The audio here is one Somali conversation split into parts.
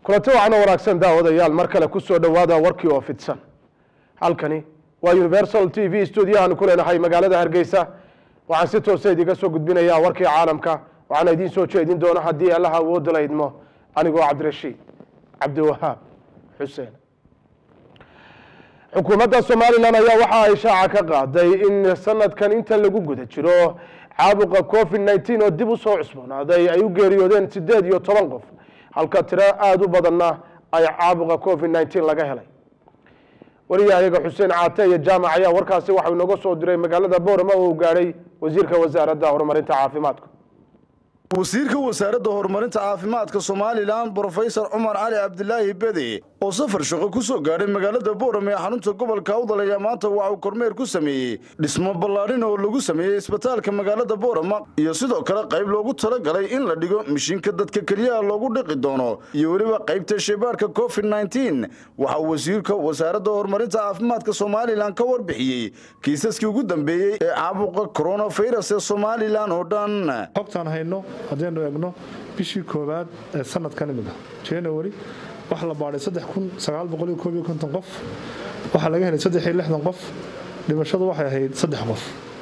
kulanti waxaana wanaagsan daawadayaal mar kale ku soo dhowaada warkii oo fidsan halkani waa universal t v stuudiyahaanu ku leenahay magaalada hargeysa waxaan si toosa idiga soo gudbinayaa warkii caalamka waxaana idiin soo jeedin doona haddii allaha awoodda la idmo anigoo cabdirashiid cabdiwahaab xuseen xukuumadda somalilan ayaa waxa ay shaaca ka qaaday in sanadkan inta lagu guda jiro caabuqa covid nneteen oo dib u soo cusboonaaday ay u geeriyoodeen siddeed iyo toban qof halka tiro aada u badanna ay caabuqa covid nneteen laga helay wariyahayaga xuseen caate iyo jaamac ayaa warkaasi waxau inooga soo diray magaalada boorama oo uu gaadhay wasiirka wasaaradda horumarinta caafimaadka wasiirka wasaaradda horumarinta caafimaadka somalilan brofesor cumar cali cabdilaahi bede oo safar shaqo ku soo gaadhay magaalada boorame ee xarunta gobolka awdal ayaa maanta waxa uu kormeer ku sameeyey dhismo ballaadhin oo lagu sameeyey isbitaalka magaalada boorama iyo sidoo kale qayb loogu talagalay in la dhigo mishiinka dadka keliyaha loogu dhiqi doono iyo weliba qaybta sheebaarka covid nneteen waxaa wasiirka wasaaradda horumarinta caafimaadka somalilan ka warbixiyey kiisaskii ugu dambeeyey ee caabuqa koronafirus ee somalilan oo dhan xogtaan hayno haddaynu eegno bishii koowaad ee sanadkan imid ah january waxaa la baadhay qof waxaa laga helay qof dhimashadu waxay ahayd saddex qof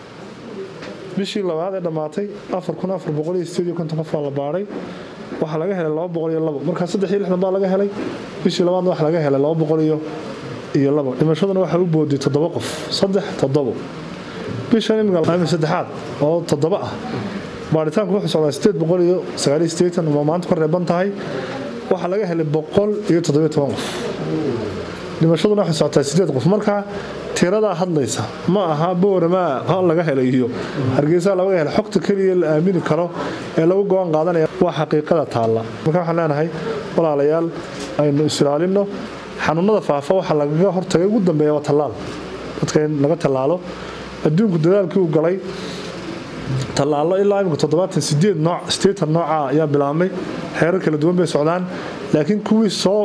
bishii labaad ee dhammaatay qof baa la baadhay waxaa laga helay markaa baa laga helay bishii labaadna waxa laga helay dhimashaduna waxay u booday toddoba qof saddex toddobo bishan imika saddexaad oo toddoba ah baaritaanku wuxuu socdaa sideed boqol iyo sagaaliyo sideetan oo maanta ka reeban tahay waxaa laga helay boqol iyo toddobiyo toban qof dhimashaduna waxay socotaa sideed qof marka tiradaa hadlaysa ma aha boorama laga helay iyo hargeysa laga helay xogta keliya la aamini karo ee lagu go-aan qaadanaya waa xaqiiqada taalla marka waxaan leenahay walaalayaal aynu isilaalino xanuunada faafa waxaa lagaga hortagay ugu dambeeya waa tallaal dadka in laga tallaalo adduunku dadaalkii uu galay tallaalo ilaa imika toddobaatan sideed nooc sideetan nooca ayaa bilaabmay xeerar kala duwan bay socdaan laakiin kuwii soo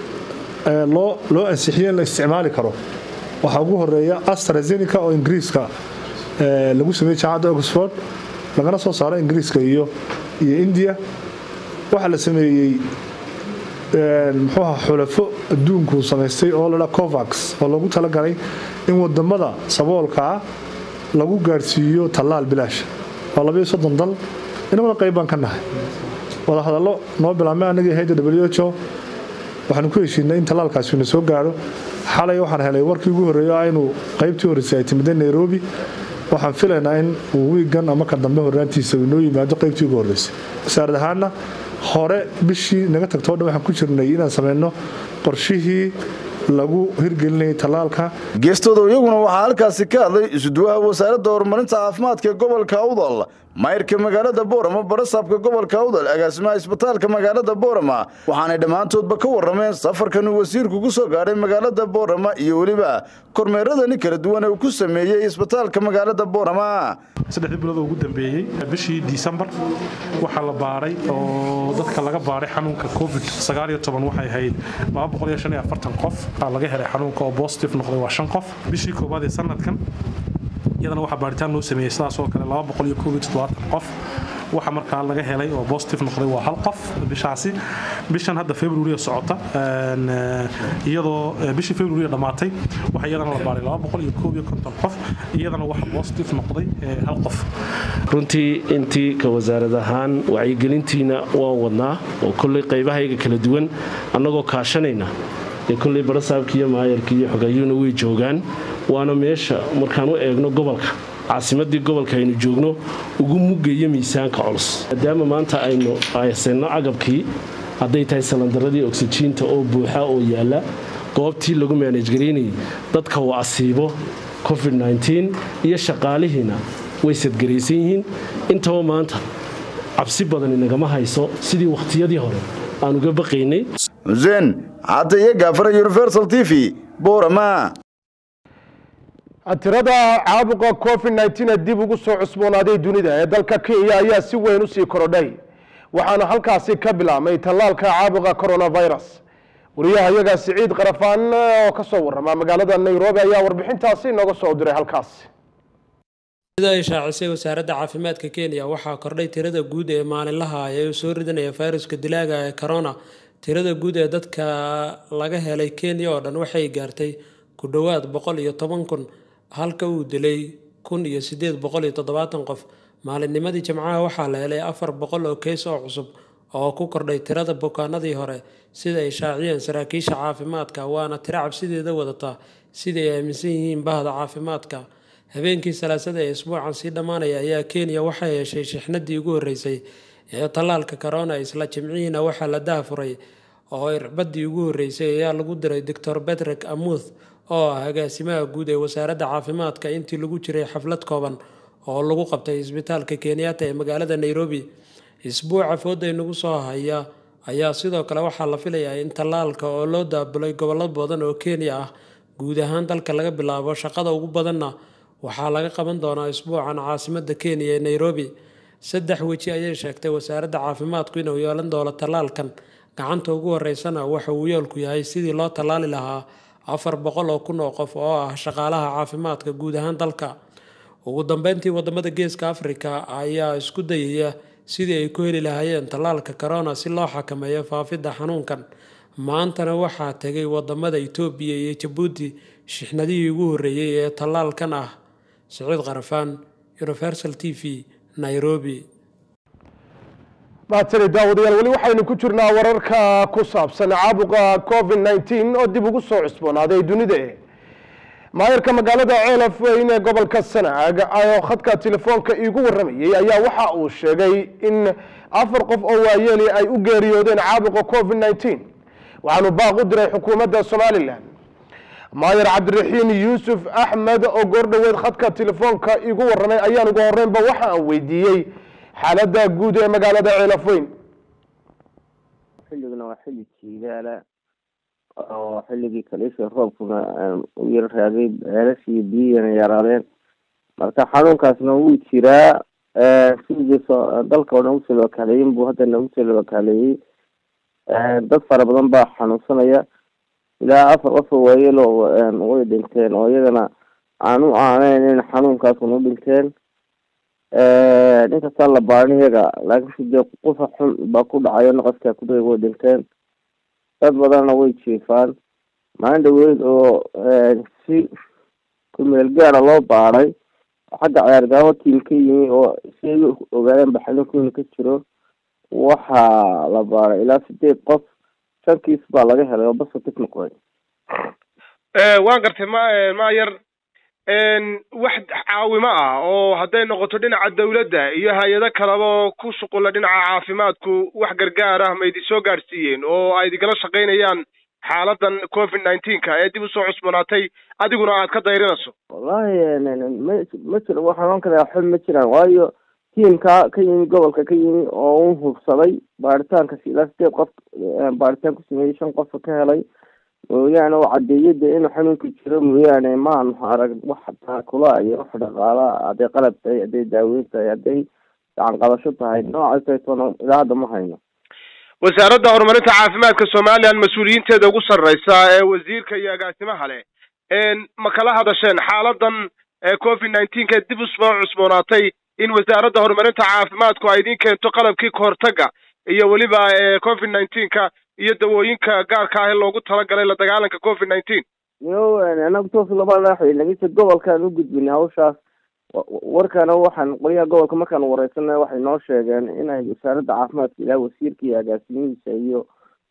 loo ansixiyey in la isticmaali karo waxaa ugu horeeya astrazeneca oo ingiriiska lagu sameeyey jaamacadda oxford lagana soo saaro ingiriiska iyo iyo india waxaa la sameeyey muxuuha xulafo adduunku samaystay oo ladhaa covax oo loogu talagalay in wadamada saboolkaa lagu gaadhsiiyo tallaal bilaash waa labayo soddon dal inamada qayb baan ka nahay wadahadallo noo bilaabmay anagii hayda w h o waxaanu ku heshiinay in tallaalkaasina soo gaadho xalay waxaan helay warkii ugu horreeyo aynu qaybtii horreysay ay timiday nairobi waxaan filaynaa in uu wiigan ama ka dambe horraantiisa uu inoo yimaado qaybtii ugu horreysay wasaarad ahaanna hore bishii naga tagto o dhan waxaan ku jirnay inaan samayno qorshihii lagu hirgelinayay tallaalka geestooda iyaguna waxaa halkaasi ka hadlay isuduwaha wasaaradda horumarinta caafimaadka ee gobolka awdal mayrka magaalada boorama barasaabka gobolka awdal agaasimaha isbitaalka magaalada boorama waxaanay dhammaantoodba ka warrameen safarkan uu wasiirku ku soo gaadhay magaalada boorama iyo weliba kormeeradani kala duwan ee uu ku sameeyey isbitaalka magaalada boorama saddexdii bilood oo ugu dambeeyey bishii disembar waxaa la baadhay oo dadka laga baadhay xanuunka covid waxay ahayd qof waxaa laga helay xanuunka oo bositive noqday waa shan qof bishii koowaad ee sanadkan iyadana waxaa baaritaan loo sameeyey sidaas oo kale qof waxa markaa laga helay oo bositive noqday waa hal qof bishaasi bishan hadda february socota iyadoo bishii february dhammaatay waxa iyadana la baaray qof iyadana waxa bositive noqday hal qof runtii intii ka wasaarad ahaan wacyigelintiina waan wadnaa oo kolley qaybahayga kala duwan annagoo kaashanayna ee kolley barasaabka iyo maayarka iyo xogayuuna way joogaan waana meesha markaan u eegno gobolka caasimadii gobolka aynu joogno ugu mugayo miisaanka culus maadaama maanta aynu aysanno agabkii hadday tahay salandaradii oksijiinta oo buuxa oo yaalla goobtii lagu maanajgaraynayay dadka uu asiibo covid iyo shaqaalihiina way sadgaraysan yihiin intaba maanta cabsi badan inagama hayso sidii wakhtiyadii hore aan uga baqaynay xuseen cadde iyo gaafara universal t v boorama tirada caabuqa covid nneteen ee dib ugu soo cusboonaaday dunida ee dalka kenya ayaa si weyn usii korodhay waxaana halkaasi ka bilaabmay tallaalka caabuqa coronavirus wariyaha iyaga siciid qarafaan oo ka soo warrama magaalada nairobi ayaa warbixintaasi nooga soo diray halkaasi sida ay shaacisay wasaaradda caafimaadka kenya waxaa kordhay tirada guud ee maalinlaha ah ee uu soo ridanaya fayruska dilaaga ee corona tirada guud ee dadka laga helay kenya oo dhan waxay gaartay ku dhowaad boqol iyo toban kun halka uu dilay kun iyo sideed boqol iyo toddobaatan qof maalinnimadii jimcaha waxaa la helay afar boqol oo keys oo cusub oo ku kordhay tirada bukaanadii hore sida ay shaaciyeen saraakiisha caafimaadka waana tiro cabsideeda wadata sidai ay aaminsan yihiin bahda caafimaadka habeenkii salaasada ee isbuucan sii dhammaanaya ayaa kenya waxay heshay shixnadii ugu horreysay ee tallaalka corona isla jimcihiina waxaa la dahafuray oo irbadii ugu horreysay ayaa lagu diray doctor betrek amuth oo ah agaasimaha guud ee wasaaradda caafimaadka intii lagu jiray xaflad kooban oo lagu qabtay isbitaalka kenyatta ee magaalada nairobi isbuuca fooday nagu soo haya ayaa sidoo kale waxaa la filayaa in tallaalka oo loo daabulay gobollo badan oo kenya ah guud ahaan dalka laga bilaabo shaqada ugu badanna waxaa laga qaban doonaa isbuucan caasimada kenya ee nairobi saddex weji ayay sheegtay wasaaradda caafimaadku inuu yeelan doono tallaalkan gacanta ugu horeysana waxa uu yoolku yahay sidii loo tallaali lahaa afar boqol oo kun oo qof oo ah shaqaalaha caafimaadka guud ahaan dalka ugu dambeyntii wadamada geeska afrika ayaa isku dayaya sidii ay ku heli lahaayeen tallaalka corona si loo xakameeyo faafidda xanuunkan maantana waxaa tegay wadamada itoobiya iyo jabuuti shixnadihii ugu horreeyey ee tallaalkan ah saciid qarafaan universal t v nairobi maatani daawadayaal weli waxaynu ku jirnaa wararka ku saabsan caabuqa covid nneteen oo dib ugu soo cusboonaaday dunida maayarka magaalada ceelaf weyn ee gobolka sanaag oo khadka telefoonka iigu waramayey ayaa waxa uu sheegay in afar qof oo waayeeli ay u geeriyoodeen caabuqa covid nneteen waxaanu baaq u diray xukuumadda somalilan maayar cabdiraxiin yuusuf axmed oo goordhoweed khadka telefoonka iigu waramay ayaan ugu horeynba waxa aan weydiiyey xaaladda guud ee magaalada ceelaf weyn xilliguna waa xilli jiilaala oo xilligii kaliisha roobkuna u yar raagay ceelashii biyihina yaraadeen marka xanuunkaasna wuu jiraa sidii dalka oo dhan usoo labakaaleeyin buu haddana usoo labakaaleeyey dad fara badan baa xanuunsanaya ilaa afar qof oo waayelo way dhinteen oo iyagana aan u aaneyn in xanuunkaasuna u dhinteen inkastaan la baarin iyaga laakiinse dee qufa xun baa ku dhacayo naqaskaa kudhega way dhinteen dad badanna way jiifaan maalin dhaweyd oo si kumeel gaara loo baaray xagga ciyaargaamo tiim ka yimi oo si ay ogaadeen baxalinkuina ka jiro waxaa la baaray ilaa sideed qof shan kiis baa laga helay oo positive noqday waan gartay ma maayar wax caawimo ah oo hadday noqoto dhinaca dawladda iyo hay-ado kaleba oo ku shuqula dhinaca caafimaadku wax gargaar ah ma idin soo gaadhsiiyeen oo ay idingala shaqaynayaan xaaladan covid nineteenka ee dib usoo cusboonaatay adiguna aad ka dayrinayso wallahi ma ma jiro waxaan ohan karaa xub ma jiraan waayo tiimka ka yimi gobolka ka yimi oo u hubsaday baaritaankas ilaa sideed qof baaritaan ku sameeyey shan qofa ka helay mooyaane oo cadeeyada inuu xanuunka jiro mooyaane maanu arag wax taakula iyo wax dhaqaala hadday qalab tahay hadday daaweyn tahay hadday gacan qabasho tahay noocaas toona ilaa hadda ma hayno wasaaradda horumarinta caafimaadka somalilan mas-uuliyiinteeda ugu sarreysa ee wasiirka iyo agaasimaha leh ma kala hadasheen xaaladan covid nineteenka ee dib usoo cusboonaatay in wasaaradda horumarinta caafimaadku ay idin keento qalabkii kahortaga iyo weliba covid nineteenka iyo dawooyinka gaarka ah ee loogu talagalay la dagaalanka covid nineteen yo anagu toos lama leexay lakiinse gobolkaan u gudbinay hawshaas warkana waxaan qolyaha gobolka markaan wareysanay waxay noo sheegeen inay wasaaradda caafimaadka ilaa wasiirka iyo agaasimihiisa iyo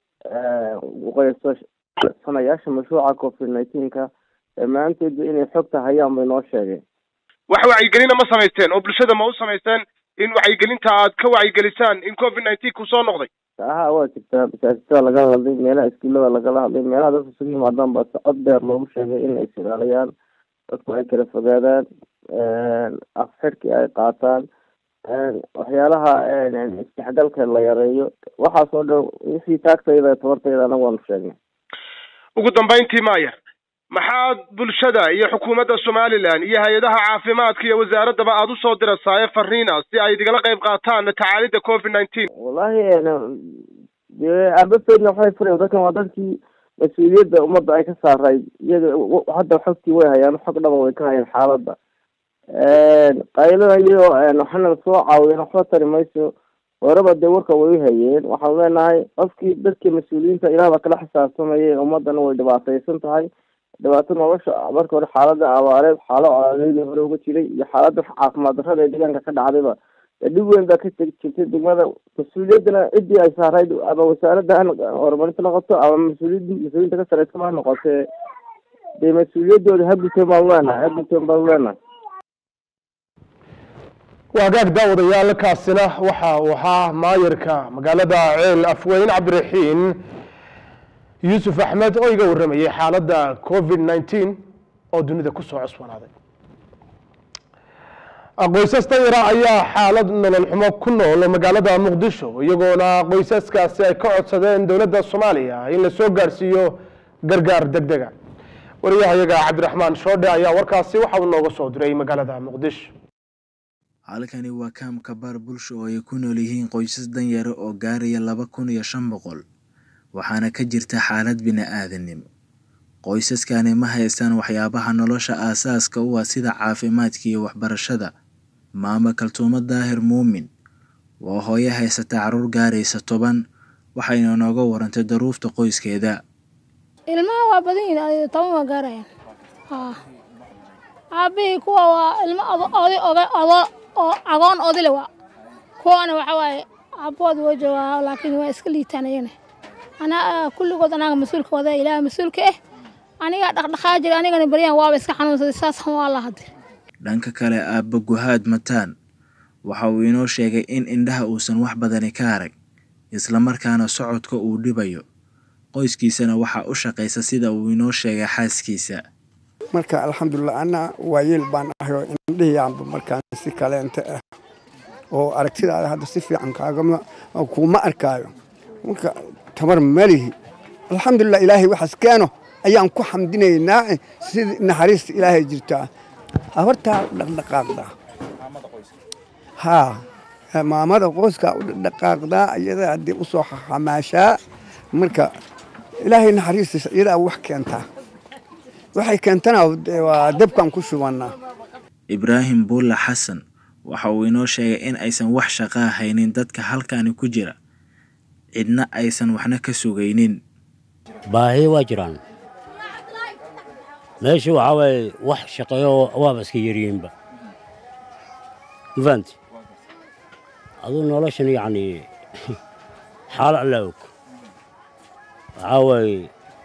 sanayaasha mashruuca covid nineteenka dhammaantoodba inay xogta hayaan bay noo sheegeen wax wacyigelina ma samaysteen oo bulshada ma u samaysteen in wacyigelinta aad ka wacyigelisaan in covid nineteenku soo noqday aha waa jirtaa masaajidada lagala hadlay meelaha iskuullada lagala hadlay meelaha dadka isugu yimaadaan baa si cod dheer loogu sheegay in ay silaaliyaan dadku ay kala fogaadaan afxidhkii ay qaataan waxyaalaha isdhexgalka la yareeyo waxaas oo dhan wixii taagtayda tabartayda anaga waanu sheegnay ugu dambeyntii maayar maxaad bulshada iyo xukuumadda somalilan iyo hay-adaha caafimaadka iyo wasaaraddaba aada usoo dirasaaye fariina si ay idigala qayb qaataan tacaalidda covid nineteen wallahi dee aabafeedna waxay furayan dadkan waa dadkii mas-uuliyadda ummadda ay ka saarayd iyaga hadda xogtii way hayaan xog dhaba way ka hayaan xaaladda qaylada iyo waxana soo caawiyeen waxba tari mayso horeba dee warka way hayeen waxaanu leenahay qofkii dadkii mas-uuliyiinta ilaahba kala xisaabtamayay ummadana way dhibaataysan tahay dhibaato nolosha marka hore xaalada abaareed xaalo coladeedii hore uga jiray iyo xaalada caafimaad darrada ee deegaanka ka dhacdayba dee dhib weyn baa ka tegi jirtay degmada mas-uuliyaddana ciddii ay saarayd ama wasaaradda ha horumarinta noqoto ama mas-uuliyad mas-uuliyiinta ka sareysa ha noqotee dee mas-uuliyaddooda ha guteen baanu leenahay ha guteen baanu leenahay waagaag daawadayaal kaasina waxa uu ahaa maayarka magaalada ceel afweyn cabdiraxiin yuusuf axmed oo iga warramayay xaaladda covid nneteen oo dunida kusoo cusbanaaday qoysas danyara ayaa xaalad nolol xumo ku nool magaalada muqdisho iyagoona qoysaskaasi ay ka codsadeen dowladda soomaaliya in la soo gaarsiiyo gargaar degdega wariyahayaga cabdiraxmaan shoodhe ayaa warkaasi waxa uu nooga soo diray magaalada muqdisho halkani waa kaamka baar bulsho oo ay ku nool yihiin qoysas danyaro oo gaaraya laba kun iyo shan boqol waxaana ka jirta xaalad bini-aadanimo qoysaskani ma haystaan waxyaabaha nolosha aasaaska u ah sida caafimaadka iyo waxbarashada maama kaltuumo daahir muumin waa hooyo haysata caruur gaaraysa toban waxayna nooga warantay daruufta qoyskeeda ilmaha waa badan yihiin toban waa gaarayaan aabihii kuwa waa ilmo oday odo oo agoon odile waa kuwana waxa waaye aabbood waa joogaa laakiin waa iska liitaan iyana anaa kulligood anaga mas-uulka wada ilaaha mas-uulka ah aniga dhaqdhaqaa jira anigana baryaan waaba iska xanuunsaday saasaan waa la hadir dhanka kale aabba guhaad mataan waxa uu inoo sheegay in indhaha uusan wax badani ka arag islamarkaana socodka uu dhibayo qoyskiisana waxaa u shaqaysa sida uu inoo sheegay xaaskiisa marka alxamdulilah anna waayeel baan ahayoo indhihiyaanba markaan si kaleenta ah oo aragtidaada hadda si fiican kaagama kuuma arkaayo marka tabar malihi alxamdulilah ilaahay waxaas keeno ayaan ku xamdinaynaa sidii naxariista ilaahay jirtaa habartaa dhaqdhaqaaqdaa haa maamada qoyskaa u dhaqdhaqaaqdaa iyada haddii u soo xamaashaa marka ilaahay naxariistiisa iyadaa wax keentaa waxay keentana waa dabkan ku shubannaa ibraahim buulla xasan waxa uu inoo sheegay in aysan wax shaqaa haynin dadka halkani ku jira cidna aysan waxna ka sugaynin baahi waa jiraan meesha waxaa waaye wax shaqeeyo waaba iska yaryihiinba mafahanti aduu noloshan yacni xaal alla og waxaa waaye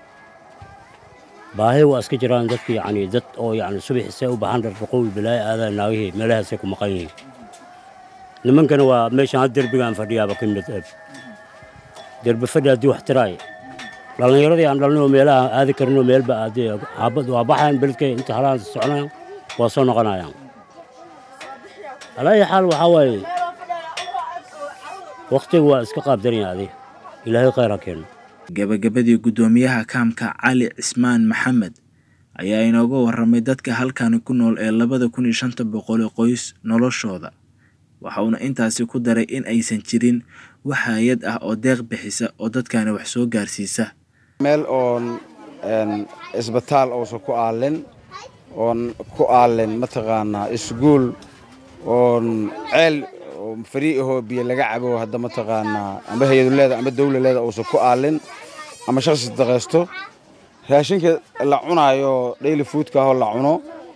baahi waa iska jiraan dadka yacni dad oo yacni subaxisay u baxan rarraqowi balaayo aadaa naagihii meelahaasay ku maqan yihiin nimankana waa meeshan had derbigaan fadhiyaaba ka mid eb derbi fadhi haddii wax tiraay dhallinyaradii aan dhalnay oo meelaha aadi karinoo meelba aadee xaabad waa baxayan beledka inta halaan soconayaan waa soo noqonayaan alaayi xaal waxaa waaye wakhtiga waa iska qaabdanaya adi ilaahay khayr ha keeno gabagabadii guddoomiyaha kaamka cali cismaan maxamed ayaa inooga warramay dadka halkani ku nool ee labada kun iyo shanta boqol qoys noloshooda waxa uuna intaasi ku daray in aysan jirin wax hay-ad ah oo deeq bixisa oo dadkani wax soo gaarsiisa meel oon isbitaal uusan ku aalin oon ku aalin mataqaanaa isguul oon ceel farii ahoo biyo laga cabo hadda mataqaanaa amba hay-adu leeda amba dawla leeda uusan ku aalin ama shakhsi daqaysto raashinka la cunaayo daily foodka ahoo la cuno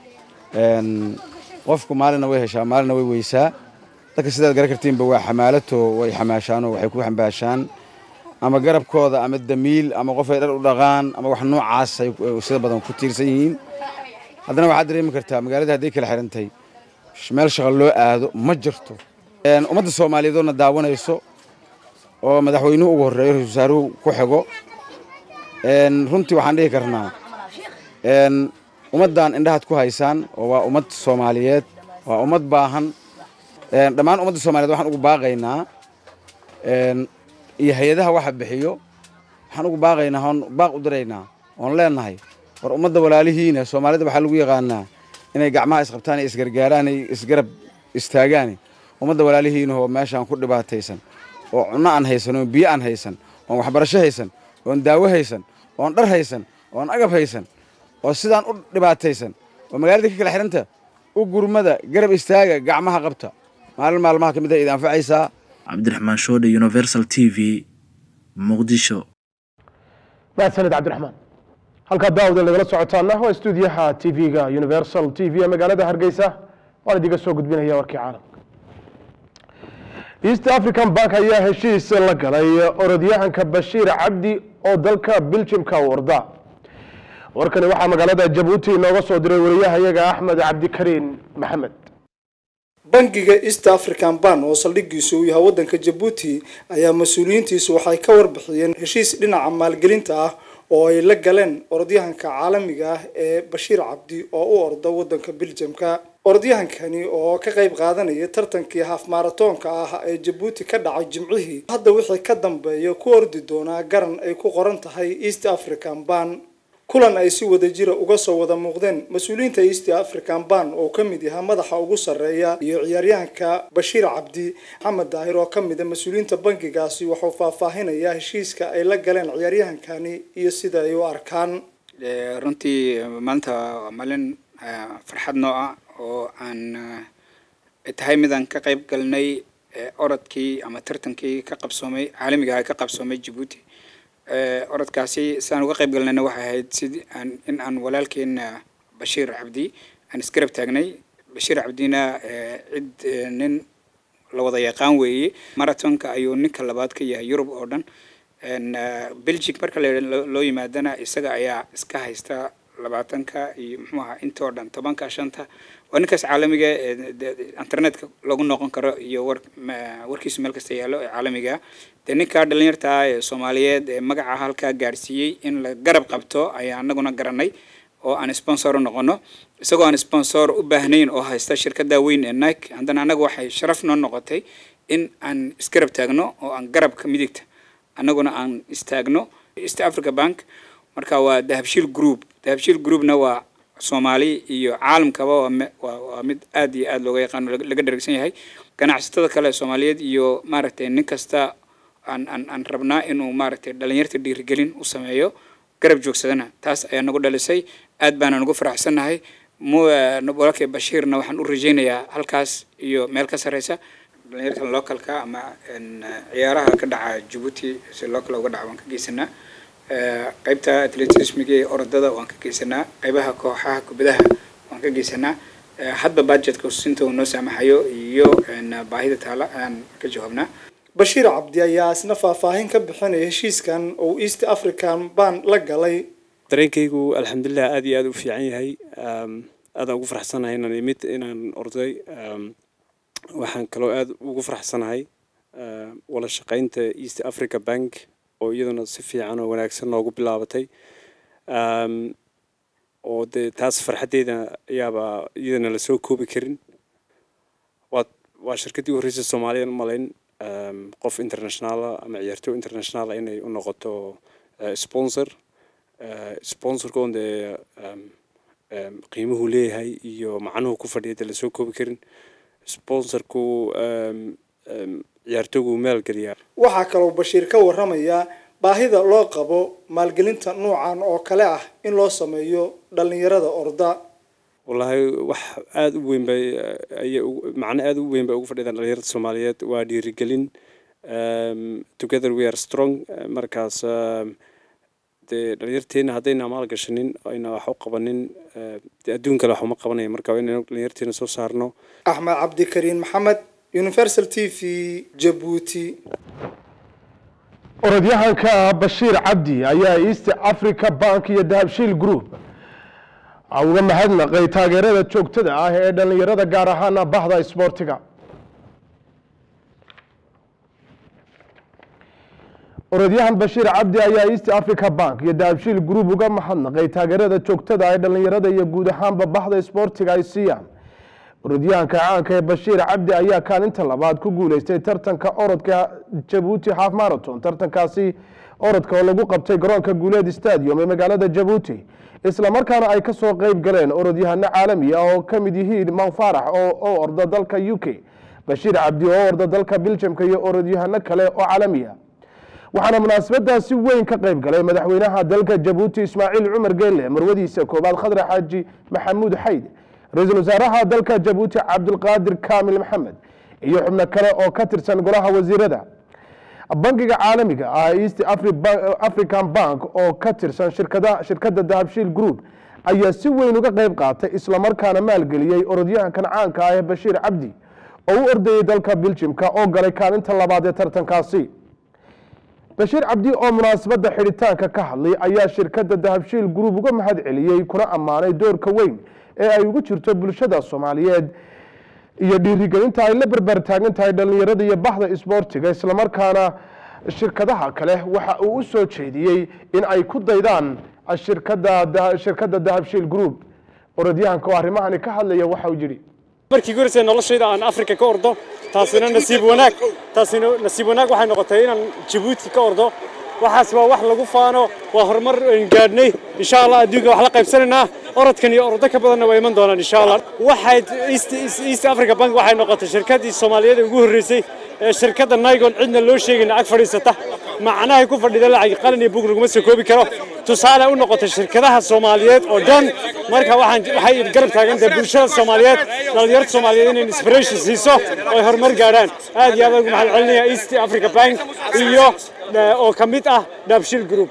qofku maalina way heshaa maalina way weysaa dadka sidaad garan kartiinba waa xamaalato way xamaashaanoo waxay ku xambaashaan ama garabkooda ama damiil ama qof ay dhar u dhaqaan ama wax noocaas ay sida badan ku tiirsan yihiin haddana waxaad dareemi kartaa magaalada hadday kala xirantahay meel shaqo loo aado ma jirto ummadda soomaaliyeedoodna daawanayso oo madaxweynuhu ugu horreeyo ra-isul wasaaruhu ku xigo runtii waxaan dhihi karnaa ummaddan indhahaad ku haysaan oo waa ummad soomaaliyeed waa ummad baahan dhammaan ummadda soomaliyeed waxaan ugu baaqaynaa iyo hay-adaha waxa bixiyo waxaan ugu baaqaynaa oon baaq u diraynaa oon leenahay war ummadda walaalihiina soomaalida waxaa lagu yaqaanaa inay gacmaha isqabtaan ay isgargaaraan ay isgarab istaagaan ummadda walaalihiina oo meeshaan ku dhibaataysan oo cunno aan haysan oon biyo aan haysan oon waxbarasho haysan oon daawo haysan oon dhar haysan oon agab haysan oo sidaan u dhibaataysan oo magaalada ka kala xidhanta u gurmada garab istaaga gacmaha qabta maalin maalmaha ka mid a idi anfacaysaa cabdiraxmaan shoodhe universal t v muqdisho mahadsaned cabdiraxmaan halkaa daawada lagala socotaana waa stuudiyaha t v-ga universal t v ee magaalada hargeysa waan idiga soo gudbinaya warkii caalamka east african bank ayaa heshiis la galay orodyahanka bashiir cabdi oo dalka biljimka u orda warkani waxaa magaalada jabuuti inooga soo diray wariyahayaga axmed cabdikariin maxamed bangiga east african ban oo saldhigiisu uu yahay waddanka jabuuti ayaa mas-uuliyiintiisu waxay ka warbixiyeen heshiis dhinaca maalgelinta ah oo ay la galeen orodyahanka caalamiga ah ee bashiir cabdi oo u orda waddanka biljamka orodyahankani oo ka qayb qaadanaya tartankii haaf maaratoonka ah ee jabuuti ka dhacay jimcihii hadda wixii ka dambeeya ku ordi doonaa garan ay ku qoran tahay east african ban kulan ay si wada jira uga soo wada muuqdeen mas-uuliyiinta east african ban oo ka mid yahaa madaxa ugu sarreeya iyo ciyaaryahanka bashiir cabdi maxamed daahir oo ka mid a mas-uuliyiinta bangigaasi wuxuu faahfaahinayaa heshiiska ay la galeen ciyaaryahankani iyo sida ay u arkaan runtii maanta waa maalin farxad noo ah oo aan tahay midaan ka qayb galnay orodkii ama tartankii ka qabsoomay caalamiga ah ka qabsoomay jabuuti orodkaasi sidaan uga qayb galnayna waxay ahayd sidii aan in aan walaalkeena bashiir cabdi aan isgarab taagnay bashiir cabdina cid nin la wada yaqaan weeye marathonka ayuu ninka labaad ka yahay yurub oo dhan belgic marka loo yimaadana isaga ayaa iska haysta labaatanka iyo muxuu ahaa intoo dhan tobanka shanta waa ninkaas caalamiga internetka lagu noqon karo iyo war warkiisu meel kasta yaallo ee caalamiga dee ninkaa dhalinyarta ah ee soomaaliyeed ee magaca halkaa gaarsiiyey in la garab qabto ayaa anaguna garanay oo aan sponsor u noqono isagoo aan sponsor u baahnayn oo haysta shirkada weyn ee nike haddana annaga waxay sharaf noo noqotay in aan isgarab taagno oo aan garabka midigta annaguna aan istaagno east africa bank marka waa dahabshiil group dahabshiil groupna waa soomaali iyo caalamkaba waa mid aad iyo aad looga yaqaano laga dharagsan yahay ganacsatada kale soomaaliyeed iyo maaragtay nin kasta aan aan aan rabnaa inuu maaragtay dhalinyarta dhiirigelin u sameeyo garab joogsadana taas ayaa nagu dhalisay aad baana nagu faraxsannahay walaalkay bashiirna waxaan u rajaynayaa halkaas iyo meel ka sarreysa dhalinyarta localka ama ciyaaraha ka dhaca jabuuti si local uga dhaca waan ka geysanaa qaybta atletismiga ee orodada waan ka geysanaa qaybaha kooxaha kubadaha waan ka geysanaa hadba budgetka sinta uu noo saamaxayo iyo baahida taala ayaan ka jawaabnaa bashiir cabdi ayaa isna faahfaahin ka bixinaya heshiiskan oo east african ban la galay dareenkaygu alxamdulilah aad iyo aad u fiican yahay aadaan ugu faraxsanahay inaan imid inaan orday waxaan kaloo aad ugu faraxsanahay wala shaqaynta east africa bank oo iyaduna si fiican oo wanaagsan noogu bilaabatay oo dee taas farxaddeeda ayaaba iyadana lasoo koobi karin waa waa shirkaddii u horreysay soomaaliyan u malayn qof internationaala ama ciyaartooy internationaala inay u noqoto sponsor sponsorka on dee qiimuhu leeyahay iyo macnuhu ku fadhiya dee lasoo koobi karin sponsorku ciyaartooygu maalgeliyaa waxaa kaloo bashiir ka waramayaa baahida loo qabo maalgelinta nuucan oo kale ah in loo sameeyo dhalinyarada orda wallaahi wax aada u weyn bay ayay macno aada u weyn bay ugu fadhidaan dhalinyarada soomaaliyeed waa dhiirigelin together we are strong markaas dee dhalinyarteena haddayna maal gashanin ayna wax u qabanin dee adduun kale wax uma qabanaya marka waa inaynu dhalinyarteena soo saarno axmed cabdikariin maxamed universal t v jabuuti orodyahanka bashiir cabdi ayaa east africa bank iyo dahabshiil group uga mahadnaqay taageerada joogtada ah ee dhallinyarada gaar ahaana bahda isboortiga orodyahan bashiir cabdi ayaa east africa bank iyo dahabshiil group uga mahadnaqay taageerada joogtada ee dhallinyarada iyo guud ahaanba bahda isboortiga ay siiyaan orodyahanka caanka ee bashiir cabdi ayaa kaalinta labaad ku guuleystay tartanka orodka jabuuti half marathon tartankaasi orodka oo lagu qabtay garoonka guuleed stadium ee magaalada jabuuti islamarkaana ay kasoo qeyb galeen orodyahano caalami ah oo ka mid yihiin manfarax oo orda dalka u k bashiir cabdi oo orda dalka biljamka iyo orodyahano kale oo caalami ah waxaana munaasabadaasi weyn ka qayb galay madaxweynaha dalka jabuuti ismaaciil cumar geelle marwadiisa koobaad khadre xaaji maxamuud xayd ra-iisul wasaaraha dalka jabuuti cabdulqaadir kaamil maxamed iyo xubno kale oo ka tirsan golaha wasiirada bangiga caalamiga ah east african bank oo ka tirsan shirkadda dahabshiil group ayaa si weyn uga qayb qaatay islamarkaana maalgeliyey orodyahankan caanka ah ee bashiir cabdi oo u ordayey dalka biljimka oo galay kaalinta labaad ee tartankaasi bashiir cabdi oo munaasabadda xidhitaanka ka hadlay ayaa shirkadda dahabshiil group uga mahad celiyey kuna ammaanay doorka weyn ee ay ugu jirto bulshada soomaaliyeed iyo dhiirigelinta ay la berber taagan tahay dhallinyarada iyo bahda isboortiga islamarkaana shirkadaha kale waxa uu u soo jeediyey in ay ku daydaan shirkadda dahabshiil group orodyahanka oo arrimahani ka hadlaya waxa uu yidhi markii gurisay noloshayda aan afrika ka ordo taasina nasiib wanaag taasina nasiib wanaag waxay noqotay inaan jabuuti ka ordo waxaas waa wax lagu faano waa horumar aynu gaadhnay insha allah adduunka wax la qaybsanaynaa orodkan iyo orodo ka badanna waa iman doonaan insha allah waxay east africa bank waxay noqotay shirkaddii soomaaliyeed ugu horreysay ee shirkadda nigon cidna loo sheegayna ag fadhiisata macnahay ku fadhida lacag qalin iyo bug laguma soo koobi karo tusaale u noqotay shirkadaha soomaaliyeed oo dhan marka waxaan waxay garab taagan tahay bulshada soomaaliyeed dhalinyarada soomaaliyeed inay inspiration siiso oo ay horumar gaadhaan aad iyo aad ugu mahad celinaya east africa bank iyo oo ka mid ah daabshil group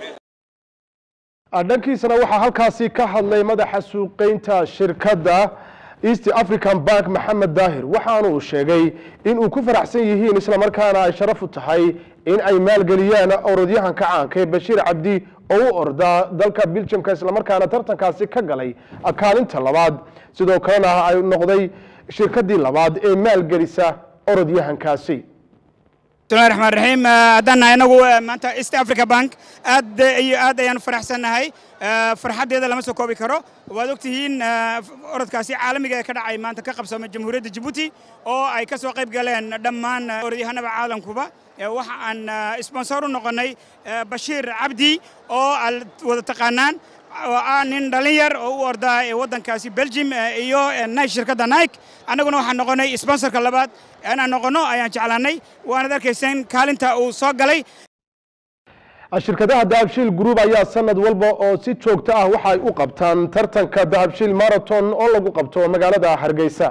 dhankiisana waxaa halkaasi ka hadlay madaxa suuqeynta shirkadda east african bank maxamed daahir waxaanuu sheegay in uu ku faraxsan yihiin islamarkaana ay sharaf u tahay in ay maalgeliyaan orodyahanka caanka ee bashiir cabdi oo u ordaa dalka biljamka islamarkaana tartankaasi ka galay kaalinta labaad sidoo kalena ay noqday shirkaddii labaad ee maalgelisa orodyahankaasi bismillahi raxmaan raxiim haddaan nahay inagu maanta east africa bank aad iyo aad ayaan faraxsannahay farxaddeeda lama soo koobi karo waad ogtihiin orodkaasi caalamiga ee ka dhacay maanta ka qabsamay jamhuuriyadda jabuuti oo ay ka soo qayb galeen dhammaan orodyahanada caalamkuba waxa aan sponsor u noqonnay bashiir cabdi oo aad wada taqaanaan oo ah nin dhallin yar oo u ordaa waddankaasi belgium iyo nike shirkadda nike annaguna waxaan noqonnay sponsorka labaad inaan noqonno ayaan jeclaannay waanad arkayseen kaalinta uu soo galay shirkadaha dahabshiil group ayaa sanad walba oo si joogto ah waxa ay u qabtaan tartanka dahabshiil marathon oo lagu qabto magaalada hargeysa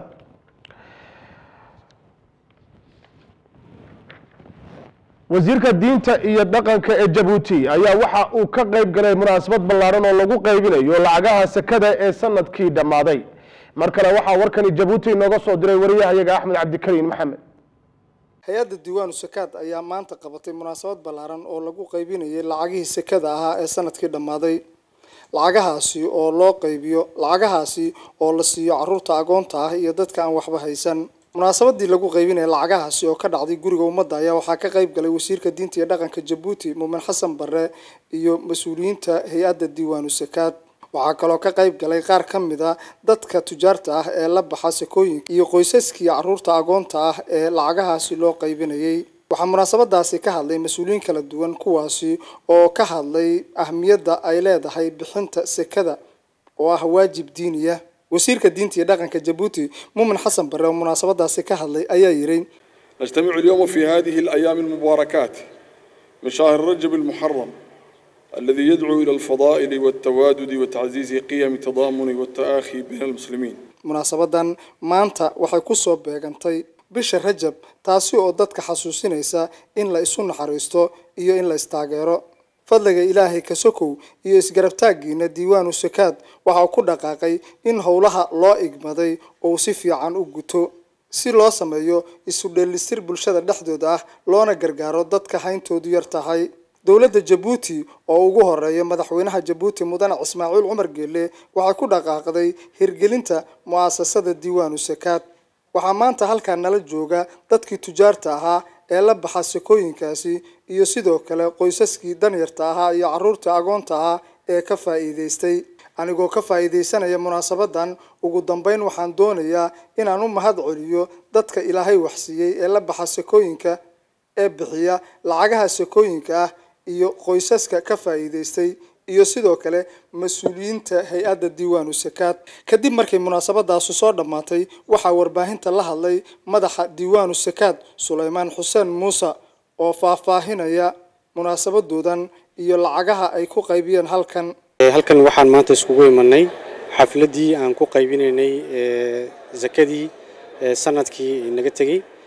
wasiirka diinta iyo dhaqanka ee jabuuti ayaa waxa uu ka qayb galay munaasabad ballaaran oo lagu qaybinayo lacagaha sekada ee sanadkii dhammaaday mar kale waxaa warkani jabuuti inooga soo diray wariyahayaga axmed cabdikariin maxamed hay-adda diiwaanu sakaad ayaa maanta qabatay munaasabad ballaaran oo lagu qaybinayay lacagihii sekada ahaa ee sanadkii dhammaaday lacagahaasi oo loo qaybiyo lacagahaasi oo la siiyo caruurta agoonta ah iyo dadka aan waxba haysan munaasabadii lagu qaybinaya lacagahaasi oo ka dhacday guriga ummadda ayaa waxaa ka qayb galay wasiirka diinta iyo dhaqanka jabuuti muumin xasan barre iyo mas-uuliyiinta hay-adda diiwaanu sakaad waxaa kaloo ka qayb galay qaar ka mid a dadka tujaarta ah ee la baxa sakooyinka iyo qoysaskii caruurta agoonta ah ee lacagahaasi loo qaybinayay waxaa munaasabadaasi ka hadlay mas-uuliyiin kala duwan kuwaasi oo ka hadlay ahmiyadda ay leedahay bixinta sekada oo ah waajib diiniya wasiirka diinta iyo dhaqanka jabuuti muumin xasan barre oo munaasabadaasi ka hadlay ayaa yidhi نجتمع اليوم في هذه الأيام المباركات من شهر رجب المحرم الذي يدعو إلى الفضائل والتوادد وتعزيز قيم التضامن والتآخي بين المسلمين munaasabadan maanta waxay ku soo beegantay bisha rajab taasi oo dadka xasuusinaysa in la isu naxariisto iyo in la istaageero fadliga ilaahay ka sokow iyo isgarabtaaggiina diiwaanu sakaad waxa uu ku dhaqaaqay in howlaha loo igmaday uu si fiican u guto si loo sameeyo isu dheellistir bulshada dhexdooda ah loona gargaaro dadka hayntoodu yar tahay dowladda jabuuti oo ugu horeeya madaxweynaha jabuuti mudane ismaaciil cumar geelle waxay ku dhaqaaqday hirgelinta mu'asasada diiwaanu sakaad waxaa maanta halkaa nala jooga dadkii tujaarta ahaa ee la baxa sakooyinkaasi iyo sidoo kale qoysaskii danyarta ahaa iyo caruurta agoonta ahaa ee ka faa'iidaystay anigoo ka faa'iidaysanaya munaasabadan ugu dambeyn waxaan doonayaa inaan u mahad celiyo dadka ilaahay waxsiiyey ee la baxa sakooyinka ee bixiya lacagaha sakooyinka ah iyo qoysaska ka faa'iidaystay iyo sidoo kale mas-uuliyiinta hay-adda diiwaanu sakaad kadib markay munaasabadaasu soo dhammaatay waxaa warbaahinta la hadlay madaxa diiwaanu sakaad sulaymaan xuseen muuse oo faahfaahinaya munaasabadoodan iyo lacagaha ay ku qaybiyeen halkan halkan waxaan maanta iskugu imanay xafladdii aan ku qaybinaynay zakadii sanadkii naga tegey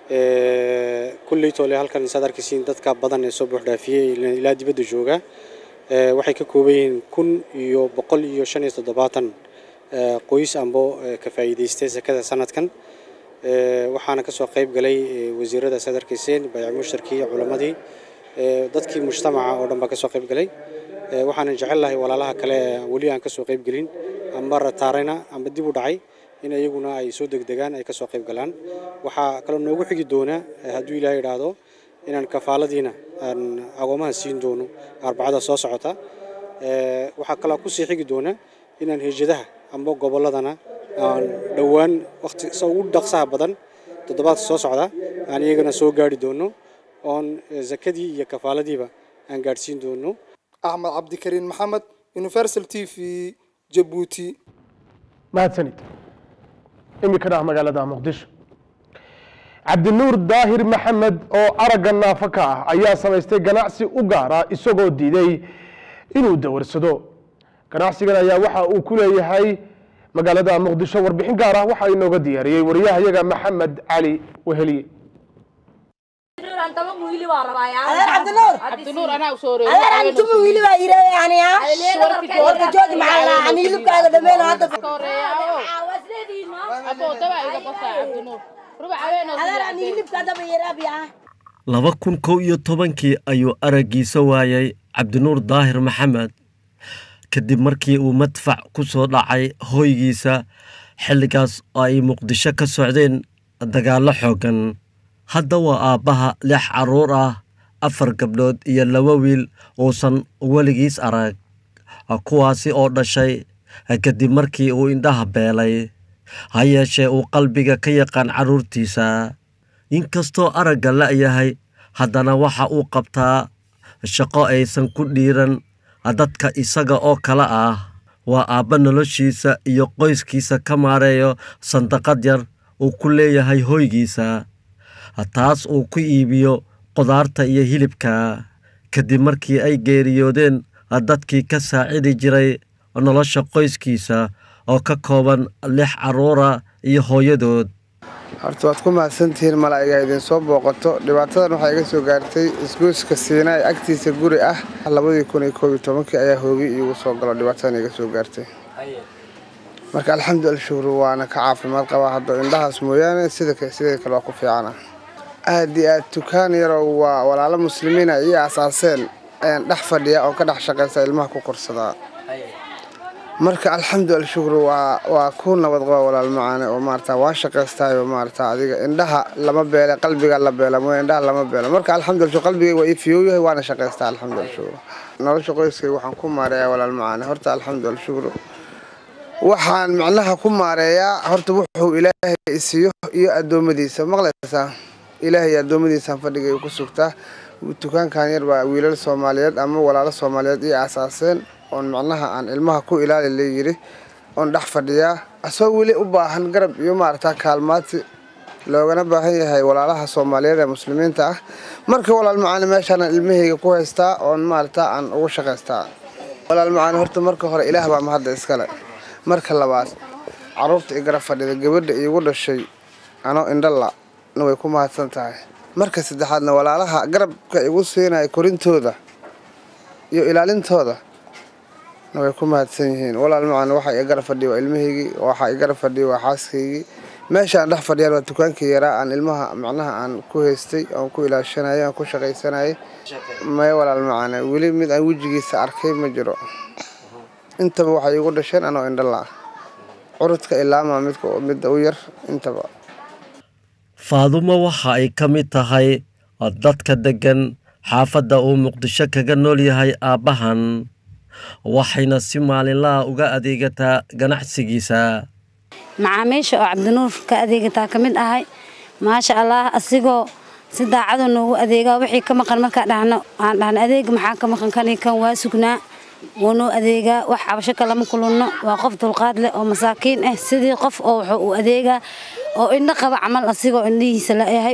kulley toole halkan saad arkaysiin dadka badan ee soo buuxdhaafiyey ilaa dibadda jooga waxay ka kooban yihiin kun iyo boqol iyo shan iyo toddobaatan qoys ambo ka faa'iidaystay sekada sanadkan waxaana kasoo qayb galay wasiirada saad arkayseen bayc mushtarkii culammadii dadkii mujtamaca oo dhan baa kasoo qayb galay waxaanan jecel lahay walaalaha kale weli aan kasoo qayb gelin amba rataarayna amba dib u dhacay in iyaguna ay soo degdegaan ay kasoo qayb galaan waxaa kaloo noogu xigi doona hadduu ilaah idhaahdo inaan kafaaladiina aan agoomaha siin doono arbacada soo socota waxaa kaloo kusii xigi doona inaan hejadaha amba gobolladana aan dhowaan waqti sa ugu dhaqsaha badan toddobaadka soo socda aan iyagana soo gaari doono oon zakadii iyo kafaaladiiba aan gaadhsiin doono axmed cabdikariin maxamed universal t v jabuuti mahadsanid iminkana ah magaalada muqdisho cabdinuur daahir maxamed oo aragga naafo ka ah ayaa samaystay ganacsi u gaara isagoo diiday inuu dawarsado ganacsigan ayaa waxa uu ku leeyahay magaalada muqdisho warbixin gaar ah waxaa inooga diyaariyey wariyahayaga maxamed cali weheliye laba kun kow iyo tobankii ayuu araggiisa waayay cabdinuur daahir maxamed kadib markii uu madfac ku soo dhacay hooygiisa xilligaas oo ay muqdisho ka socdeen dagaallo xooggan hadda waa aabbaha lix carruur ah afar gabdhood iyo laba wiil uusan weligiis arag kuwaasi oo dhashay kadib markii uu indhaha beelay ha yeeshee uu qalbiga ka yaqaan carruurtiisa inkastoo aragga la'yahay haddana waxa uu qabtaa shaqo aysan ku dhiiran dadka isaga oo kale ah waa aabba noloshiisa iyo qoyskiisa ka maareeyo sandaqad yar uu ku leeyahay hoygiisa taas uu ku iibiyo qudaarta iyo hilibka kadib markii ay geeriyoodeen dadkii ka saacidi jiray nolosha qoyskiisa oo ka kooban lix carruura iyo hooyadood horta waad ku mahadsantihiin malaa'iga idin soo booqato dhibaatadan waxaa iga soo gaartay isgoyska siinaay agtiisa guri ah labadii kun iyo koob iyo tobankii ayaa hoogi iigu soo galo dhibaatadan iga soo gaartay marka alxamdulila shukru waana ka caafimaad qabaa hadda indhahaas mooyaane sida sidee kale waa ku fiicana aad iyo aad tukaan yaroo waa walaalo muslimiina ii aasaaseen ayaan dhex fadhiya oo ka dhex shaqaysa ilmaha ku korsadaa marka alxamdulila shukru waa waa ku nabad qaba walaal macaane oo maarata waa shaqaystaayo maarata adiga indhaha lama beele qalbiga la beela mooye indhaha lama beelo marka alxamdulila shukru qalbigay waa ii fiyow yahay waana shaqaystaa alxamdulila shukru nolosha qoyskay waxaan ku maareeyaa walaal macaane horta alxamdulila shukru waxaan macnaha ku maareeyaa horta wuxuu ilaahay isiiyo iyo addoommadiisa maqlaysaa ilaahay addoommadiisaan fadhigay ku sugtaa dukaankan yar baa wiilal soomaaliyeed ama walaalo soomaaliyeed ii aasaaseen oon macnaha aan ilmaha ku ilaali layidhi oon dhex fadhiyaa asagoo weli u baahan garab iyo maarata kaalmaati loogana baahan yahay walaalaha soomaaliyeed ee muslimiinta ah marka walaal macaani meeshaanaan ilmahayga ku haystaa oon maarata aan ugu shaqaystaa walaal macaani horta marka hore ilaah baa mahadda iskale marka labaad carruurta i garab fadhida gabadha iigu dhashay anoo indhala na way ku mahadsan tahay marka saddexaadna walaalaha garabka igu siinaya korintooda iyo ilaalintooda na way ku mahadsan yihiin walaal macaan waxa i garab fadhiya waa ilmahaygii waxa i garab fadhiya waa xaaskaygii meesha aan dhex fadhiyaan waa dukaankii yaraa aan ilmaha macnaha aan ku haystay oon ku ilaashanayay aan ku shaqaysanayay maya walaal macaane weli mid aan wejigiisa arkay ma jiro intaba waxay igu dhasheen anoo indhala curudka ilaama midka midda u yar intaba faadumo waxa ay ka mid tahay dadka deggan xaafadda uu muqdisho kaga nool yahay aabbahan waxayna si maalinlaha uga adeegataa ganacsigiisa macaamiisha oo cabdinuur ka adeegataa ka mid ahay maasha allah asigoo si daacadu noogu adeegaa wixii ka maqan markaa dhahno aan dhahna adeega maxaa ka maqan kani kan waa sugnaa wuu noo adeegaa wax cabasho kalama kulunno waa qof dulqaad leh oo masaakiin ah sidii qof oo wuxuu u adeegaa oo indho qaba camal asigoo indhihiisa layahay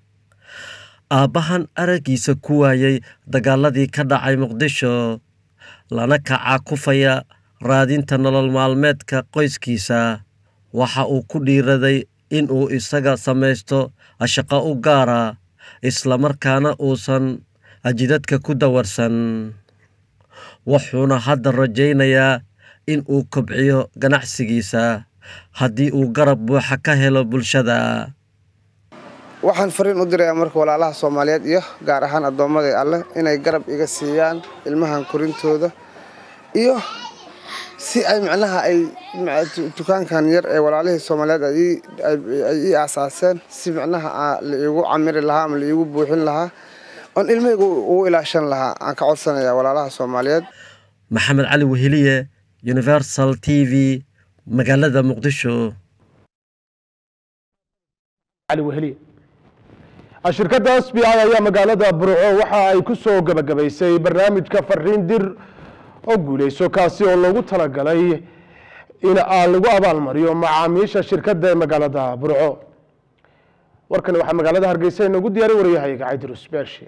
aabbahan araggiisa ku waayay dagaaladii ka dhacay muqdisho lana kacaa kufaya raadinta nolol maalmeedka qoyskiisa waxa uu ku dhiiraday in uu isaga samaysto shaqo u gaara islamarkaana uusan jidadka ku dawarsan wuxuuna hadda rajaynayaa in uu kobciyo ganacsigiisa haddii uu garab buuxa ka helo bulshada waxaan fariin u dirayaa marka walaalaha soomaaliyeed iyo gaar ahaan addoommadai alleh inay garab iga siiyaan ilmahan korintooda iyo si ay micnaha ay dukaankan yar ee walaalihii soomaaliyeed ay ii aasaaseen si micnaha la iigu camiri lahaa ama la iigu buuxin lahaa oon ilmahaygu ugu ilaashan lahaa aan ka codsanayaa walaalaha soomaaliyeed maxamed cali weheliye universal t v magaalada muqdisho shirkadda s b i ayaa magaalada burco waxa ay ku soo gebagabaysay barnaamijka fariin dir oo guuleyso kaasi oo loogu talagalay in lagu abaalmariyo macaamiisha shirkadda ee magaalada burco warkani waxaa magaalada hargeysa inoogu diyaaray waryahayaga cabdirus beershe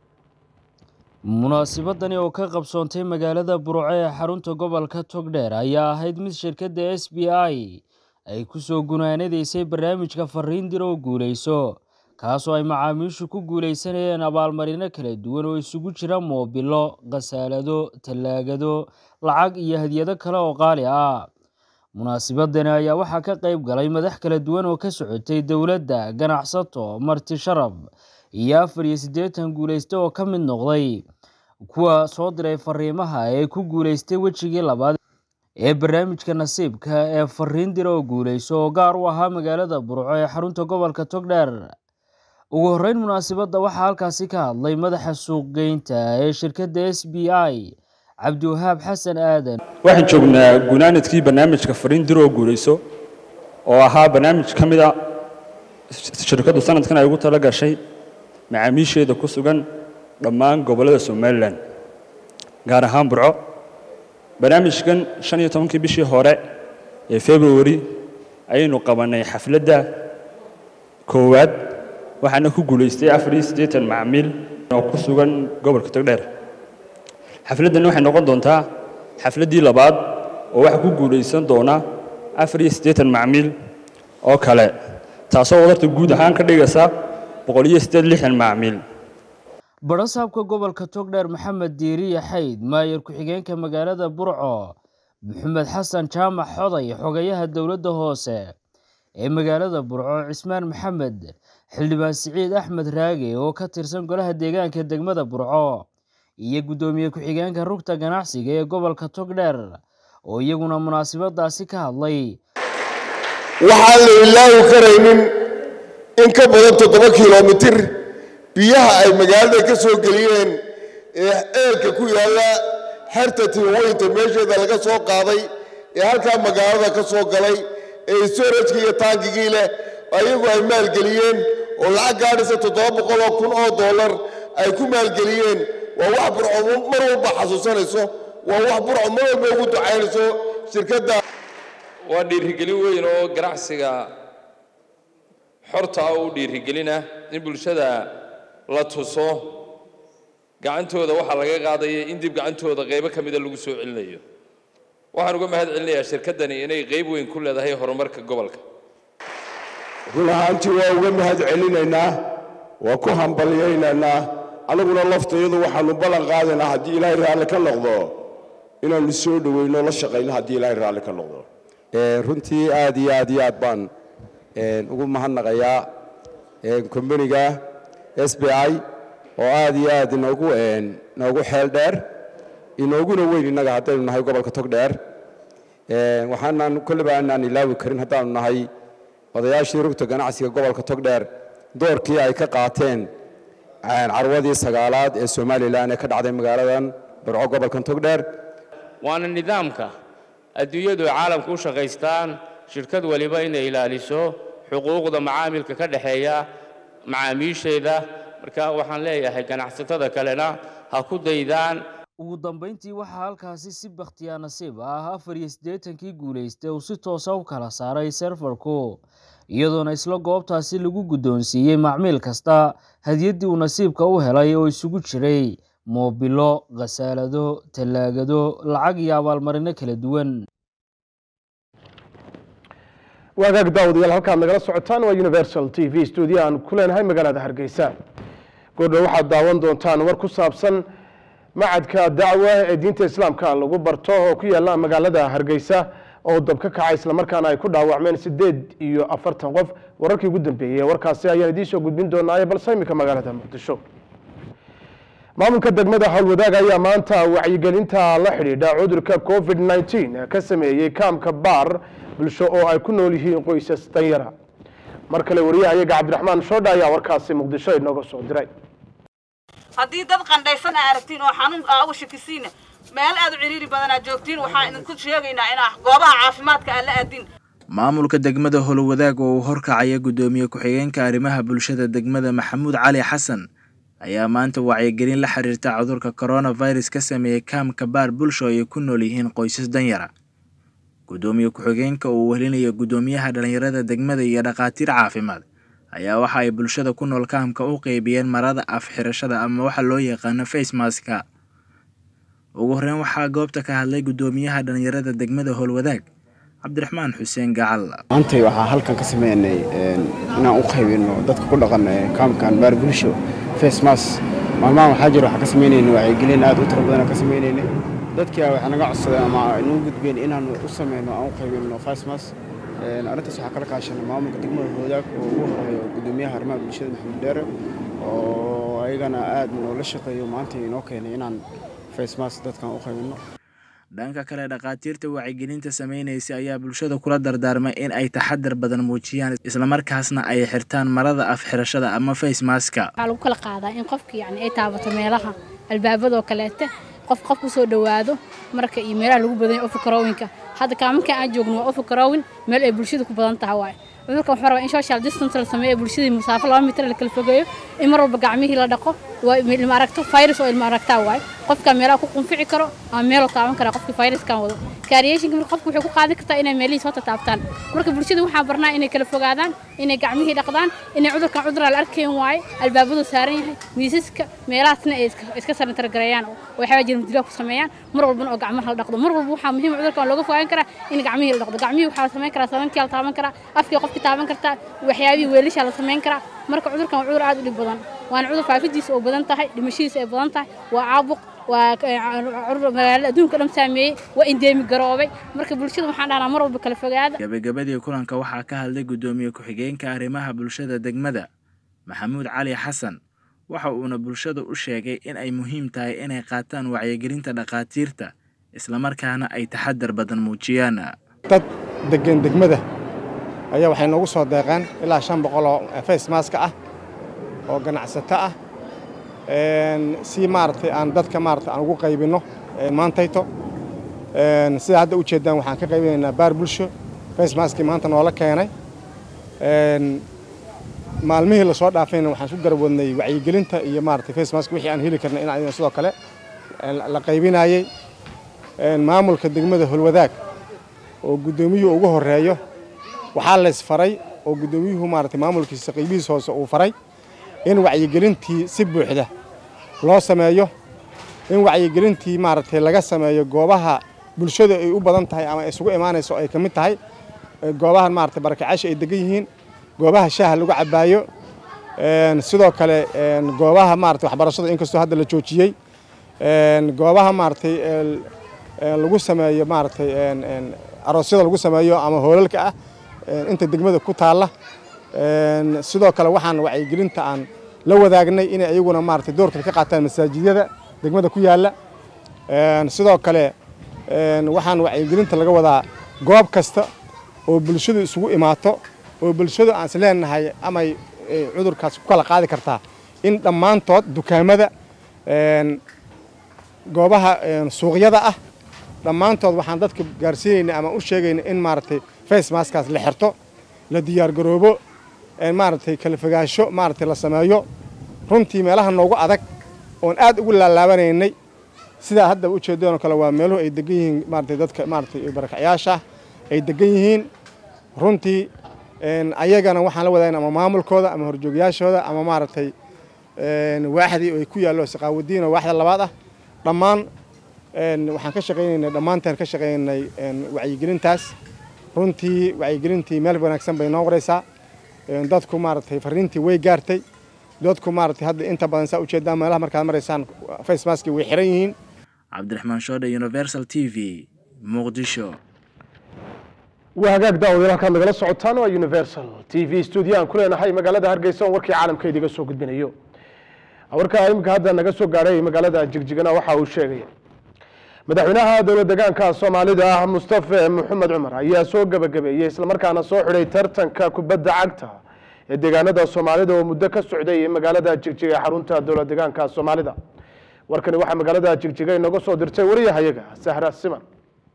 munaasibadani oo ka qabsoontay magaalada burco ee xarunta gobolka togdheer ayaa ahayd mid shirkadda s b i ay ku soo gunaanadaysay barnaamijka fariin dir oo guuleyso kaasoo ay macaamiishu ku guulaysanayeen abaalmarino kala duwan oo isugu jira moobilo khasaalado tallaagado lacag iyo hadiyado kale oo qaali ah munaasibadani ayaa waxaa ka qayb galay madax kala duwan oo ka socotay dowladda ganacsato marti sharaf iyo afar iyo siddeetan guulayste oo ka mid noqday kuwa soo diray fariimaha ee ku guulaystay wejigii labaad ee barnaamijka nasiibka ee fariin dir oo guuleyso oo gaar u ahaa magaalada burco ee xarunta gobolka togdheer ugu horreyn munaasibadda waxaa halkaasi ka hadlay madaxa suuqgeynta ee shirkadda s b i cabdiwahaab xasan aadan waxaan joognaa gunaanadkii barnaamijka fariin dir oo guuleyso oo ahaa barnaamij ka mid a shirkaddu sanadkan ay ugu tala gashay macaamiisheeda ku sugan dhammaan gobollada somalilan gaar ahaan burco barnaamijkan shan iyo tobankii bishii hore ee februari ayaynu qabannay xafladda koowaad waxaana ku guulaystay afar iyo siddeetan macmiil oo ku sugan gobolka togdheer xafladdan waxay noqon doontaa xafladdii labaad oo waxaa ku guulaysan doona afar iyo siddeetan macmiil oo kale taasoo wadarta guud ahaan ka dhigaysa boqol iyo siddeed lixdan macmiil barasaabka gobolka togdheer maxamed diiriye xayd maayar ku-xigeenka magaalada burco maxamed xasan jaamac xoday xogayaha dowladda hoose ee magaalada burco cismaan maxamed xildhibaan siciid axmed raage oo ka tirsan golaha deegaanka degmada burco iyo guddoomiye ku-xigeenka rugta ganacsiga ee gobolka togdheer oo iyaguna munaasibadaasi ka hadlay waxaan la ilaawi karaynin in ka badan toddoba kilomitir biyaha ay magaalada ka soo geliyeen ee eelka ku yaalla xerta tiiweynta meesheeda laga soo qaaday ee halkaa magaalada ka soo galay ee storajkii iyo taangigii leh ayagu ay maalgeliyeen oo lacag gaadhaysa toddoba boqoloo kun oo dollar ay ku maalgeliyeen waa wax burco mar walba xasuusanayso waa wax burco mar walba ugu ducaynayso shirkadda waa dhiirigelin weyn oo ganacsiga xorta ah u dhiirigelina in bulshada la tuso gacantooda waxaa laga qaadaya in dib gacantooda qaybo ka mida lagu soo celinayo waxaan uga mahad celinayaa shirkaddani inay qayb weyn ku leedahay horumarka gobolka run ahaantii waa uga mahad celinaynaa waa ku hambalyaynaynaa annaguna laftayadu waxaannu ballan qaadaynaa haddii ilaahay raalli ka noqdo inaannu soo dhoweyno la shaqayno haddii ilaahay raalli ka noqdo runtii aad iyo aad iyo aad baan ugu mahadnaqayaa kombaniga s b i oo aad iyo aad inoogu inoogu xeel dheer inooguna weyn innaga haddaynu nahay gobolka togdheer waxaanaan kolleyba aanaan ilaawi karin haddaanu nahay odayaashii rugta ganacsiga gobolka togdheer doorkii ay ka qaateen carwadii sagaalaad ee somalilan ee ka dhacday magaaladan burco gobolkan togdheer waana nidaamka adduunyadu ay caalamka u shaqaystaan shirkad waliba inay ilaaliso xuquuqda macaamilka ka dhexeeya macaamiisheeda marka waxaan leeyahay ganacsatada kalena ha ku daydaan ugu dambayntii waxaa halkaasi si bakhtiyaa nasiib ah afar iyo siddeetankii guulaystay uu si toosa u kala saaray serfarku iyadoona isla goobtaasi lagu guddoonsiiyey macmiil kasta hadiyaddii uu nasiibka u helay oo isugu jiray moobilo khasaalado tallaagado lacag iyo abaalmarino kala duwan waagaag daawadayaal halkaad nagala socotaan waa universal t v stuudio aan ku leenahay magaalada hargeysa goordhow waxaad daawan doontaan war ku saabsan macadka dacwa ee diinta islaamka lagu barto oo ku yaala magaalada hargeysa oo dab ka kaca islamarkaana ay ku dhaawacmeen sideed iyo afartan qof wararkii ugu dambeeyey warkaasi ayaan idiin soo gudbin doonaaye balse imika magaalada muqdisho maamulka degmada howlwadaag ayaa maanta wacyigelinta la xidhiidha cudurka covid 19 ka sameeyey kaamka baar bulsho oo ay ku nool yihiin qoysas danyara mar kale wariyahayaga cabdiraxmaan shoodha ayaa warkaasi muqdisho inooga soo diray haddii dad qandhaysan aa aragtiin oo xanuun aa uga shakisiina meel aad u ciriiri badan aad joogtiin waxaan idinku sheegaynaa inaa goobaha caafimaadka aan la aadin maamulka degmada howlwadaag oo uu horkacaya guddoomiye ku-xigeenka arrimaha bulshada degmada maxamuud cali xasan ayaa maanta wacyigelin la xiriirta cudurka coronavirus ka sameeyey kaamka baar bulsho ay ku nool yihiin qoysas danyara guddoomiye ku-xigeenka uu wehelinayo guddoomiyaha dhallinyarada degmada iyo dhakhaatiir caafimaad ayaa waxa ay bulshada ku nool kaamka u qeybiyeen marada af xirashada ama waxa loo yaqaano face maska ugu horreyn waxaa goobta ka hadlay guddoomiyaha dhallinyarada degmada howlwadaag cabdiraxmaan xuseen gacal maantay waxaa halkan ka sameynay inaan u qaybino dadka ku dhaqan kaamkan baar bulsho face mas maalmahan waxaa jira waxaa ka sameynayna wacyigelin aad u tiro badan ka sameynayna dadkii waxay naga codsadeen ama inuu gudbeen inaan u sameyno aan u qaybino face mas arrintaas waxaa kala kaashanay maamulka degmada howlwadaag oo ugu horeeyo guddoomiyaha arrimaha bulshada maxamed dheere oo ayagana aad noola shaqeeyo maanta inoo keenay inaan face mas dadkan u qaybino dhanka kale dhakhaatiirta wacyigelinta sameynaysa ayaa bulshada kula dardaarmay in ay taxadar badan muujiyaan islamarkaasna ay xirtaan marada af xirashada ama face maska waxaa lagu kala qaadaa in qofka yani ay taabato meelaha albaabadoo kaleete qof qof kusoo dhowaado marka iyo meelaha lagu badan yahay ofikarowinka hadda kaamankan aan joogno waa ofikarowin meel ay bulshada ku badan tahay waaye cudurkan waxaa rabaa in social distance la sameeyo bulshadii musaafo laba mitir la kala fogeeyo in mar walba gacmihii la dhaqo waa ilma aragto virus oo ilma aragtaa waaye qofka meelaha ku qunfici karo ama meeloo taaban karaa qofkii viruskan wado kaariyeeshinka marka qofku wuxuu ku qaadan kartaa inay meelihiis hota taabtaan marka bulshada waxaan barnaa inay kala fogaadaan inay gacmihii dhaqdaan inay cudurkan cudur la arkayn waaye albaabadu saaran yahay miisaska meelahaasna ay iska sanatargareeyaan oo waxyaaba jira mudilaa ku sameeyaan mar walbana oo gacmaha la dhaqdo mar walba waxaa muhiim cudurkan looga fogaan karaa in gacmihii la dhaqdo gacmihii waxaa la samayn karaa sabankia la taaban karaa afkii qofki taaban kartaa waxyaabihii weelashaa la samayn karaa marka cudurkan waa cudur aad u dhib badan waana cudur faafidiisa oo badan tahay dhimashadiisa ay badan tahay waa caabuq waa magaalada adduunka dhan saameeyey waa indeemi garoobay marka bulshada waxaan dhahnaa mar walba kala fogaada gabagabadii kulanka waxaa ka hadlay guddoomiye ku-xigeenka arrimaha bulshada degmada maxamuud cali xasan waxa uuna bulshada u sheegay in ay muhiim tahay inay qaataan wacyigelinta dhakhaatiirta islamarkaana ay taxadar badan muujiyaan dad degan degmada ayaa waxay noogu soo deeqeen ilaa shan boqol oo face maska ah oo ganacsato ah si maaragtay aan dadka maaragtay aan ugu qaybinno maantayto sida hadda u jeedaan waxaan ka qaybinaynaa baar bulsho face maskii maanta noola keenay maalmihii lasoo dhaafayna waxaan isku garab wadnay wacyigelinta iyo maaragtay face mask wixii aan heli karna in aydan sidoo kale la qaybinayay maamulka degmada holwadaag oo guddoomiyuhu ugu horeeyo waxaa lays faray oo guddoomiyuhu maaragtay maamulkiisa qaybihiis hoose uu faray in wacyigelintii si buuxda loo sameeyo in wacyigelintii maaragtay laga sameeyo goobaha bulshada ay u badan tahay ama isugu imaanayso ay ka mid tahay goobahan maaragtay barakacaasha ay degan yihiin goobaha shaaha lagu cabaayo sidoo kale goobaha maaragtay waxbarashada inkastoo hadda la joojiyey goobaha maaragtay lagu sameeyo maaragtay aroosyada lagu sameeyo ama hoolalka ah inta degmada ku taalla sidoo kale waxaan wacyigelinta aan la wadaagnay inay ayaguna maaragtay doorka ka qaataan masaajidyada degmada ku yaalla sidoo kale waxaan wacyigelinta laga wadaa goob kasta oo bulshadu isugu imaato oo bulshadu aan is leenahay amay cudurkaas ku kala qaadi kartaa in dhammaantood dukaamada goobaha suuqyada ah dhammaantood waxaan dadka gaarsiinayna ama u sheegayna in maaragtay face maskaas la xirto la diyaargaroobo maaragtay kala fogaansho maaragtay la sameeyo runtii meelaha noogu adag oon aad ugu laalaabanaynay sidaa hadda ujeedadoo kale waa meeluhu ay degan yihiin maaragtay dadka maaragtay barakacyaasha ay degan yihiin runtii ayagana waxaan la wadagna ama maamulkooda ama horjoogyaashooda ama maaragtay waaxdii ay ku yaallo saqaawadiin oo waaxda labaad ah dhammaan waxaan ka shaqaynaynay dhammaanteen ka shaqaynaynay wacyigelintaas runtii wacyigelintii meel wanaagsan bay noo qoraysaa dadku maaragtay fariintii way gaartay dadku maaragtay hadda inta badan saa ujeedaan meelaha markaad maraysaan face maski way xiran yihiin cabdiraxmaan shoodhe universal t v muqdisho waa hagaag daawadayaal halkaad nagala socotaan waa universal t v studio aan ku leenahay magaalada hargeysa oon warkii caalamka idiga soo gudbinayo warka iminka hadda naga soo gaadhay magaalada jigjigana waxa uu sheegaya madaxweynaha dowlad deegaanka soomaalida ah mustafe maxamed cumar ayaa soo gebagabeeyey islamarkaana soo xidhay tartanka kubadda cagta ee deegaanada soomaalida oo muddo ka socday magaalada jigjiga ee xarunta dowlad deegaanka soomaalida warkani waxaa magaalada jigjiga inaga soo dirtay wariyahayaga sahra siman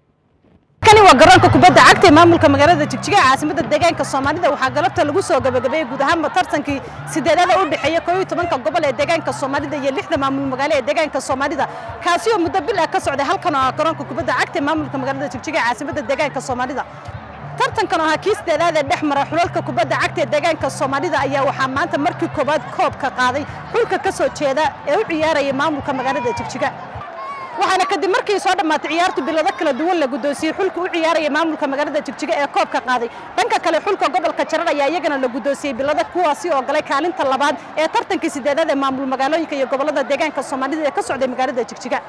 kani waa garoonka kubadda cagta ee maamulka magaalada jigjiga ee caasimada deegaanka soomaalida waxaa galabta lagu soo gabagabeeyey guud ahaanba tartankii sideedada u dhexeeya koob iyo tobanka gobol ee deegaanka soomaalida iyo lixda maamul magaalo ee deegaanka soomaalida kaasi oo muddo bil ah ka socday halkan oo ah garoonka kubadda cagta ee maamulka magaalada jigjiga ee caasimada deegaanka soomaalida tartankan oo ahaa kii sideedaad ee dhex mara xulalka kubadda cagta ee deegaanka soomaalida ayaa waxaa maanta markii koowaad koobka qaaday xulka ka soo jeeda ee u ciyaaraya maamulka magaalada jigjiga waxaana kadib markii soo dhammaatay ciyaartu bilado kala duwan la guddoonsiyey xulka u ciyaaraya maamulka magaalada jigjiga ee koobka qaaday dhanka kale xulka gobolka jarar ayaa iyagana la guddoonsiyey bilado kuwaasi oo galay kaalinta labaad ee tartankii sideedaad ee maamul magaalooyinka iyo gobolada deegaanka soomaalida ee ka socday magaalada jigjiga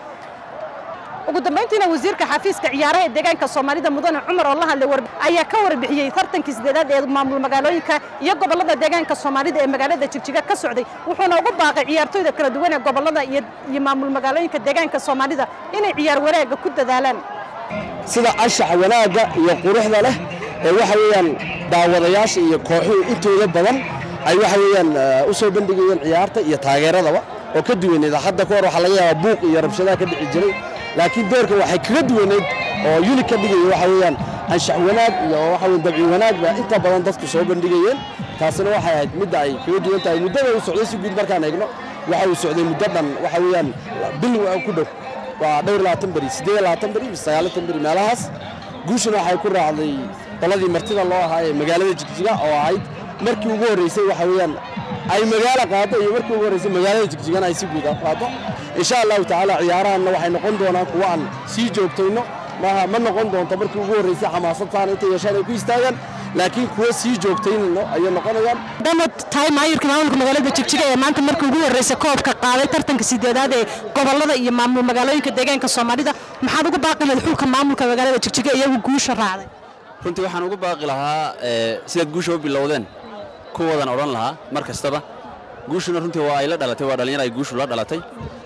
ugu dambayntiina wasiirka xafiiska ciyaaraha ee deegaanka soomaalida mudane cumar oo la hadlay ayaa ka warbixiyey tartankii sideedaad ee maamul magaalooyinka iyo gobolada deegaanka soomaalida ee magaalada jigjiga ka socday wuxuuna ugu baaqay ciyaartooyda kala duwan ee gobolada iyo maamul magaalooyinka deegaanka soomaalida inay ciyaar wanaagga ku dadaalaan sida anshaxa wanaagga iyo quruxda leh ee waxa weeyaan daawadayaasha iyo kooxuhu intooda badan ay waxa weeyaan u soo bandhigayeen ciyaarta iyo taageeradaba oo ka duwaneed hadda ka hor waxaa laga yaabaa buuq iyo rabshadaha ka dhici jiray laakiin doorka waxay kaga duwaneyd oo yunig ka dhigaya waxa weeyaan anshax wanaag iyo waxa weeyaan dabci wanaag baa inta badan dadku soo bandhigayeen taasina waxay ahayd midda ay kaga duwan tahay muddada uu socday si guud markaan eegno waxa uu socday muddo dhan waxa weeyaan bil ku dhow waa dhowr labaatan beri siddeed labaatan beri sagaalaatan beri meelahaas guushuna waxay ku raacday qoladii martida loo ahaa ee magaalada jigjiga oo ahayd markii ugu horreysay waxa weeyaan ay magaalo qaado iyo markii ugu horreysay magaalada jigjigana ay si guud qaado insha allahu tacaala ciyaarahanna waxay noqon doonaan kuwa aan sii joogtayno maaha ma noqon doonto markii ugu horreysay xamaasadtaan inta yeeshaan ay ku istaagaan laakiin kuwa sii joogtaynayno ayay noqonayaan dhamad tahay maayirka maamulka magaalada jigjiga ee maanta markii ugu horreysay koobka qaaday tartanka sideedaad ee gobolada iyo maamul magaalooyinka deegaanka soomaalida maxaad ugu baaqi lahayd xulka maamulka magaalada jigjiga iyagu guusha raacday runtii waxaan ugu baaqi lahaa sidaad guusha u bilowdeen kuwadan odhan lahaa mar kastaba guushuna runtii waa ay la dhalatay waa dhallinyar ay guushu la dhalatay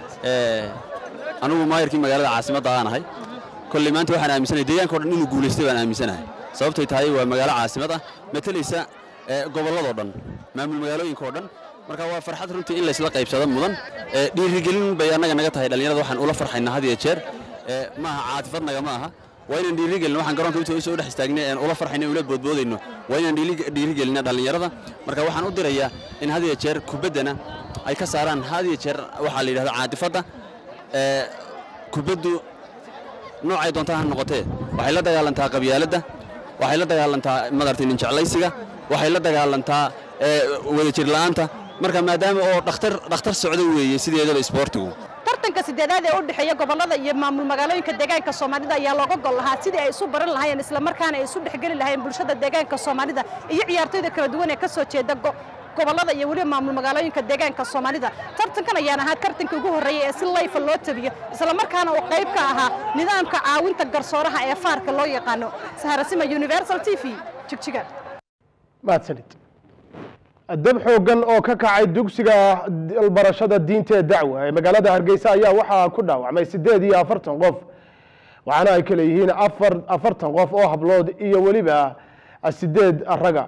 anugu maayarkii magaalada caasimadda aan ahay kolley maanta waxaan aaminsanahay deegaanka o dhan inuu guulaystay baan aaminsanahay sababtay tahay waa magaalo caasimad ah matalaysa gobolladoo dhan maamul magaalooyinka oo dhan marka waa farxad runtii in laysla qaybsado mudan dhiirigelin bay annaga naga tahay dhallinyarada waxaan ula farxaynaa had iyo jeer maaha caatifad naga ma aha waa inaan dhiirigelin waxaan garoonka inta soo dhex istaagnay aan ula farxayno ula boodboodayno waa inaan dhiirigelina dhallinyarada marka waxaan u dirayaa in had iyo jeer kubaddana ay ka saaraan had iyo jeer waxaa la yidhahda caatifadda kubaddu noocay doontaa ha noqotee waxay la dagaalantaa qabyaaladda waxay la dagaalantaa madartay nin jeclaysiga waxay la dagaalantaa wadajir la'aanta marka maadaama oo dhakhtar dhakhtar socdo weeye sideedaba isboortigu tartanka sideedaad ee u dhexeeya gobolada iyo maamul magaalooyinka deegaanka soomaalida ayaa looga gol lahaa sidii ay isu baran lahaayeen islamarkaana ay isu dhexgeli lahaayeen bulshada deegaanka soomaalida iyo ciyaartoyda kala duwan ee ka soo jeeda gobolada iyo weliba maamul magaalooyinka deegaanka soomaalida tartankan ayaan ahaa tartankii ugu horreeyey ee si layfa loo tabiyo islamarkaana uu qayb ka ahaa nidaamka caawinta garsooraha ee faarka loo yaqaano saharasima universal t v jigjiga mahadsanid dab xoogan oo ka kacay dugsiga barashada diinta ee dacwa ee magaalada hargeysa ayaa waxaa ku dhaawacmay siddeed iyo afartan qof waxaana ay kale yihiin afar afartan qof oo hablood iyo weliba sideed raga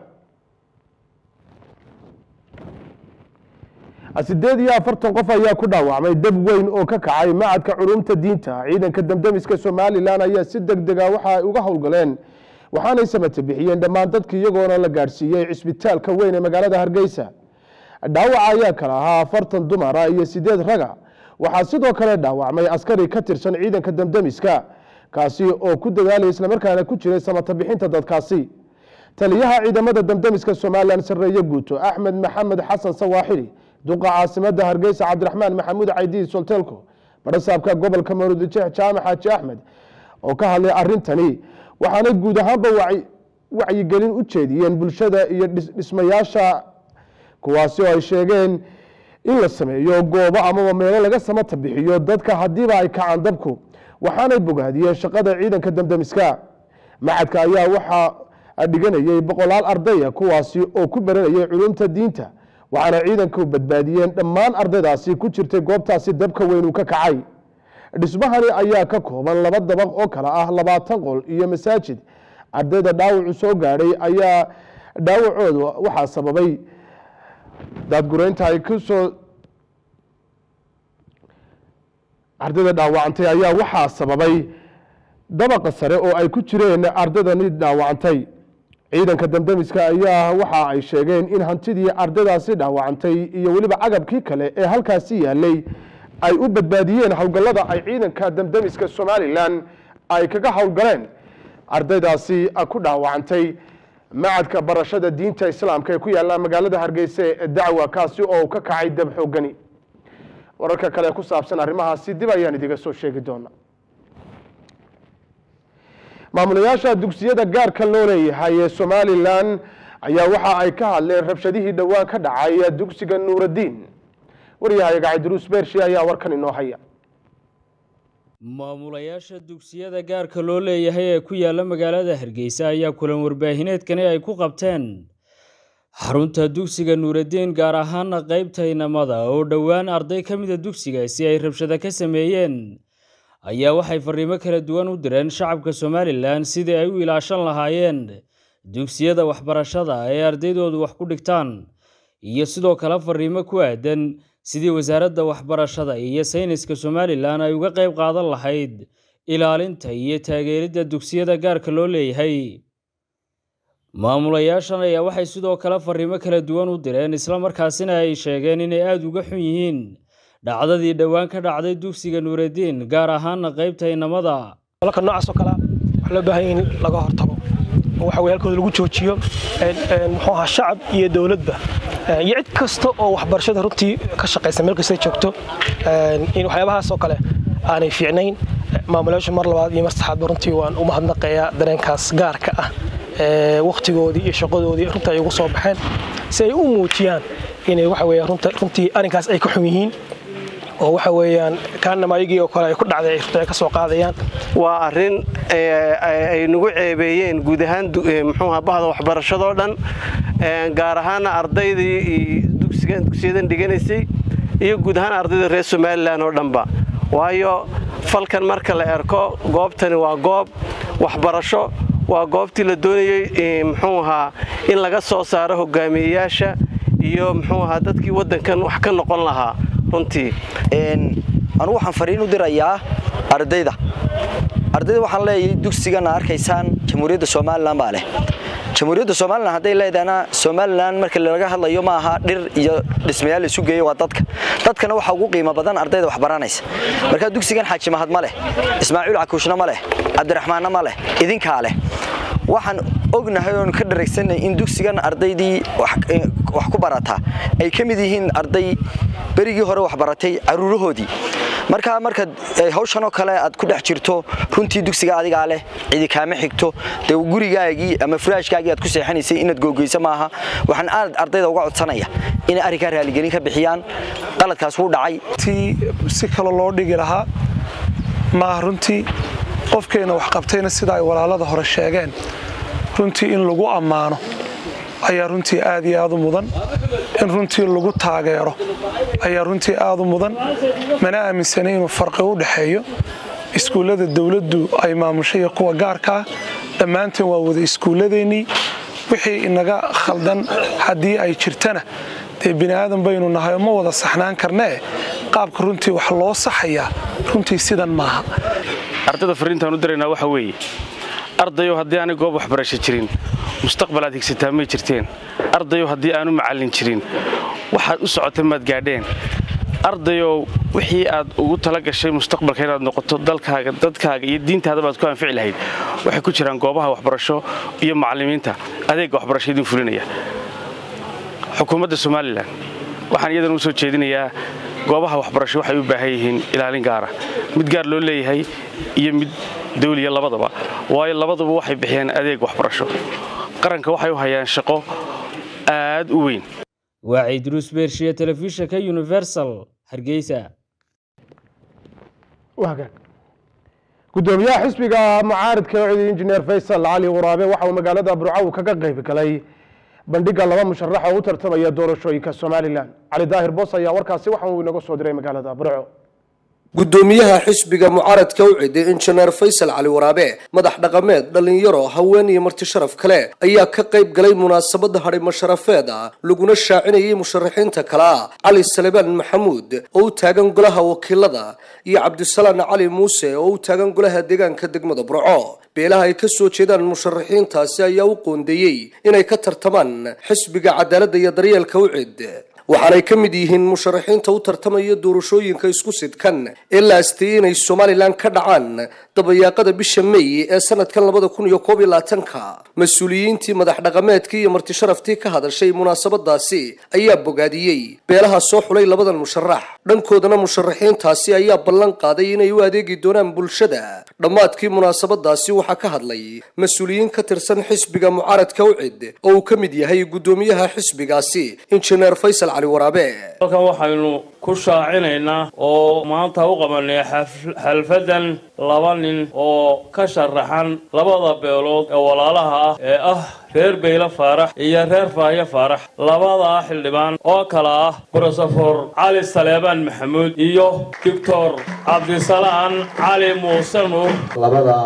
sideed iyo afartan qof ayaa ku dhaawacmay dab weyn oo ka kacay macadka culumta diinta ciidanka damdamiska somalilan ayaa si deg dega waxa ay uga howlgaleen waxaanay samata bixiyeen dhammaan dadka iyagoona la gaadhsiiyey cisbitaalka weyn ee magaalada hargeysa dhaawaca ayaa kala ahaa afartan dumara iyo sideed raga waxaa sidoo kale dhaawacmay askari ka tirsan ciidanka damdamiska kaasi oo ku dadaalaya islamarkaana ku jiray samata bixinta dadkaasi taliyaha ciidamada damdamiska somalilan sareeye guuto axmed maxamed xasan sawaaxili duqa caasimada hargeysa cabdiraxmaan maxamuud caydiid soltelko barasaabka gobolka maruudijeex jaamac xaaji axmed oo ka hadlay arintani waxaana guud ahaanba wacyigelin u jeediyeen bulshada iyo dhismayaasha kuwaasi oo ay sheegeen in la sameeyo goobo amaba meelo laga samata bixiyo dadka haddiiba ay kacaan dabku waxaanay bogaadiyeen shaqada ciidanka damdamiska macadka ayaa waxaa dhiganayay boqolaal ardaya kuwaasi oo ku baranayay culumta diinta waxaana ciidanku badbaadiyeen dhammaan ardaydaasi ku jirtay goobtaasi dabka weyn uu ka kacay dhismahani ayaa ka kooban laba dabaq oo kale ah labaatan qol iyo masaajid ardayda dhaawacu soo gaadhay ayaa dhaawacooda waxaa sababay daadgureynta ay kusoo ardayda dhaawacantay ayaa waxaa sababay dabaqa sare oo ay ku jireen ardaydani dhaawacantay ciidanka damdamiska ayaa waxa ay sheegeen in hantidii ardaydaasi dhaawacantay iyo weliba cagabkii kale ee halkaasi yaalay ay u badbaadiyeen howlgallada ay ciidanka damdamiska somalilan ay kaga howlgaleen ardaydaasi ku dhaawacantay macadka barashada diinta islaamka ee ku yaala magaalada hargeysa ee dacwa kaasi oo ka kacay dab xoogani wararka kale ku saabsan arrimahaasi dib ayaan idiga soo sheegi doona maamulayaasha dugsiyada gaarka loo leeyahay ee somalilan ayaa waxa ay ka hadleen rabshadihii dhowaan ka dhacay dugsiga nuuraddiin waryahayaga cabdiruus beershi ayaa warkan inoo haya maamulayaasha dugsiyada gaarka loo leeyahay ee ku yaala magaalada hargeysa ayaa kulan warbaahineedkani ay ku qabteen xarunta dugsiga nuuraddiin gaar ahaana qaybta inamada oo dhowaan arday ka mida dugsigaasi ay rabshado ka sameeyeen ayaa waxay fariimo kala duwan u direen shacabka somalilan sidii ay u ilaashan lahaayeen dugsiyada waxbarashada ee ardaydoodu wax ku dhigtaan iyo sidoo kale fariimo ku aadan sidii wasaaradda waxbarashada iyo sayniska somalilan ay uga qayb qaadan lahayd ilaalinta iyo taageeridda dugsiyada gaarka loo leeyahay maamulayaashan ayaa waxay sidoo kale fariimo kala duwan u direen islamarkaasina ay sheegeen inay aada uga xun yihiin dhacdadii dhowaan ka dhacday dugsiga nuuraddiin gaar ahaana qaybta inamada walka noocaas oo kale waxaa loo baahan in laga hortago oo waxa weye halkooda lagu joojiyo muxuu ahaa shacab iyo dowladba iyo cid kasta oo waxbarashada runtii ka shaqaysa meel kasta joogto in waxyaabahaas oo kale aanay fiicnayn maamulayaashu mar labaad iyo mar saxaadba runtii waan u mahadnaqayaa dareenkaas gaarka ah wakhtigoodii iyo shaqadoodii runtii ay ugu soo baxeen si ay u muujiyaan inay waxa weye runtii arrinkaas ay ka xun yihiin oo waxa weeyaan kaanama ayagii oo kale ay ku dhacday runtii ay ka soo qaadayaan waa arrin ay nagu ceebeeyeen guud ahaan muxuuha bahda waxbarashadoo dhan gaar ahaana ardaydii dugsiyadan dhiganaysay iyo guud ahaan ardayda reer somalilan oo dhanba waayo falkan marka la erko goobtani waa goob waxbarasho waa goobtii la doonayey muxuu ahaa in laga soo saaro hogaamiyeyaasha iyo muxuu ahaa dadkii waddankan wax ka noqon lahaa runtii anugu waxaan fariin u dirayaa ardayda ardayda waxaan leeyahay dugsigana arkaysaan jamhuuriyadda somalilan baa leh jamhuuriyadda somalilan hadday leedahana somalilan marka laga hadlayo ma aha dhir iyo dhismayaal la isu geeyo waa dadka dadkana waxaa ugu qiimo badan ardayda wax baranaysa marka dugsigan xaaji mahad ma leh ismaaciil cakuushna ma leh cabdiraxmaanna ma leh idinkaa leh waxaan ognahay oon ka dharagsanay in dugsigan ardaydii wax ku barataa ay ka mid yihiin arday berigii hore wax baratay caruurahoodii markaa marka hawshanoo kale aad ku dhex jirto runtii dugsiga adigaa leh cidi kaama xigto dee gurigaagii ama furaashkaagii aad ku seexanaysay inaad googeyso maaha waxaan aad ardayda uga codsanaya inay arrinkaa raaligelin ka bixiyaan qaladkaas wuu dhacay si kale loo dhigi lahaa maaha runtii qofkeenna wax qabtayna sida ay walaalada hore sheegeen runtii in lagu ammaano ayaa runtii aad iyo aad u mudan in runtii lagu taageero ayaa runtii aad u mudan mana aaminsana inuu farqi u dhexeeyo iskuullada dowladdu ay maamushay iyo kuwa gaarka ah dhammaanteen waa wada iskuulladeennii wixii inaga khaldan haddii ay jirtana dee bini aadan baynu nahay oo ma wada saxnaan karnee qaabka runtii wax loo saxayaa runtii sidan maaha ardayda fariintaan u diraynaa waxa weeye ardayow haddii aanay goob waxbarasho jirin mustaqbal aad higsataa may jirteen ardayow haddii aanu macallin jirin waxaad u socotay maad gaadheen ardayow wixii aad ugu tala gashay mustaqbalka inaad noqoto dalkaaga dadkaaga iyo diintaadaba aad ku anfici lahayd waxay ku jiraan goobaha waxbarasho iyo macallimiinta adeegga waxbarasho idin fulinaya xukuumadda somalilan waxaan iyadana u soo jeedinayaa goobaha waxbarasho waxay u baahan yihiin ilaalin gaara mid gaar loo leeyahay iyo mid dawliya labadaba waayo labaduba waxay bixiyaan adeeg waxbarasho qaranka waxay u hayaan shaqo aad u weyn waa ciidruus beershiye telefishinka universal hargeysa wagaag gudoomiyaha xisbiga mucaaridka cidi injineer faysal cali waraabe waxa uu magaalada burco kaga qayb galay bandhiga laba musharax oo u tartamaya doorashooyinka somalilan cali daahir boos ayaa warkaasi waxa uu inaga soo diray magaalada burco gudoomiyaha xisbiga mucaaradka u ciday injineer faysal cali waraabe madax dhaqameed dhallinyaro haween iyo marti sharaf kale ayaa ka qayb galay munaasabada hadhimo sharafeed ah laguna shaacinayay musharaxiinta kale ah cali salebaan maxamuud oo u taagan golaha wakiilada iyo cabdisalaan cali muuse oo u taagan golaha deegaanka degmada burco beelaha ay ka soo jeedaan musharaxiintaasi ayaa u qoondeeyey inay ka tartamaan xisbiga cadaaladda iyo daryeelka u cid waxaanay ka mid yihiin musharaxiinta u tartamaya doorashooyinka isku sidkan ee la asteeyey inay somalilan ka dhacaan dabayaaqada bisha may ee sanadkan labada kun iyo koob iyo labaatanka mas-uuliyiintii madax dhaqameedkii iyo marti sharaftii ka hadashay munaasabadaasi ayaa bogaadiyey beelaha soo xulay labadan musharax dhankoodana musharaxiintaasi ayaa ballan qaaday inay u adeegi doonaan bulshada dhammaadkii munaasabadaasi waxaa ka hadlay mas-uuliyiin ka tirsan xisbiga mucaaradka u cid oo uu ka mid yahay gudoomiyaha xisbigaasi injineer faysal cali waraabe halkan waxaynu ku shaacinaynaa oo maanta u qabanay xalfadan laba nin oo ka sharaxan labada beelood ee walaalaha ah ee ah reer beyle faarax iyo reer faahyo faarax labadaa xildhibaan oo kale ah brosofor cali saleebaan maxamuud iyo doctor cabdisalaan cali muuse nuur labada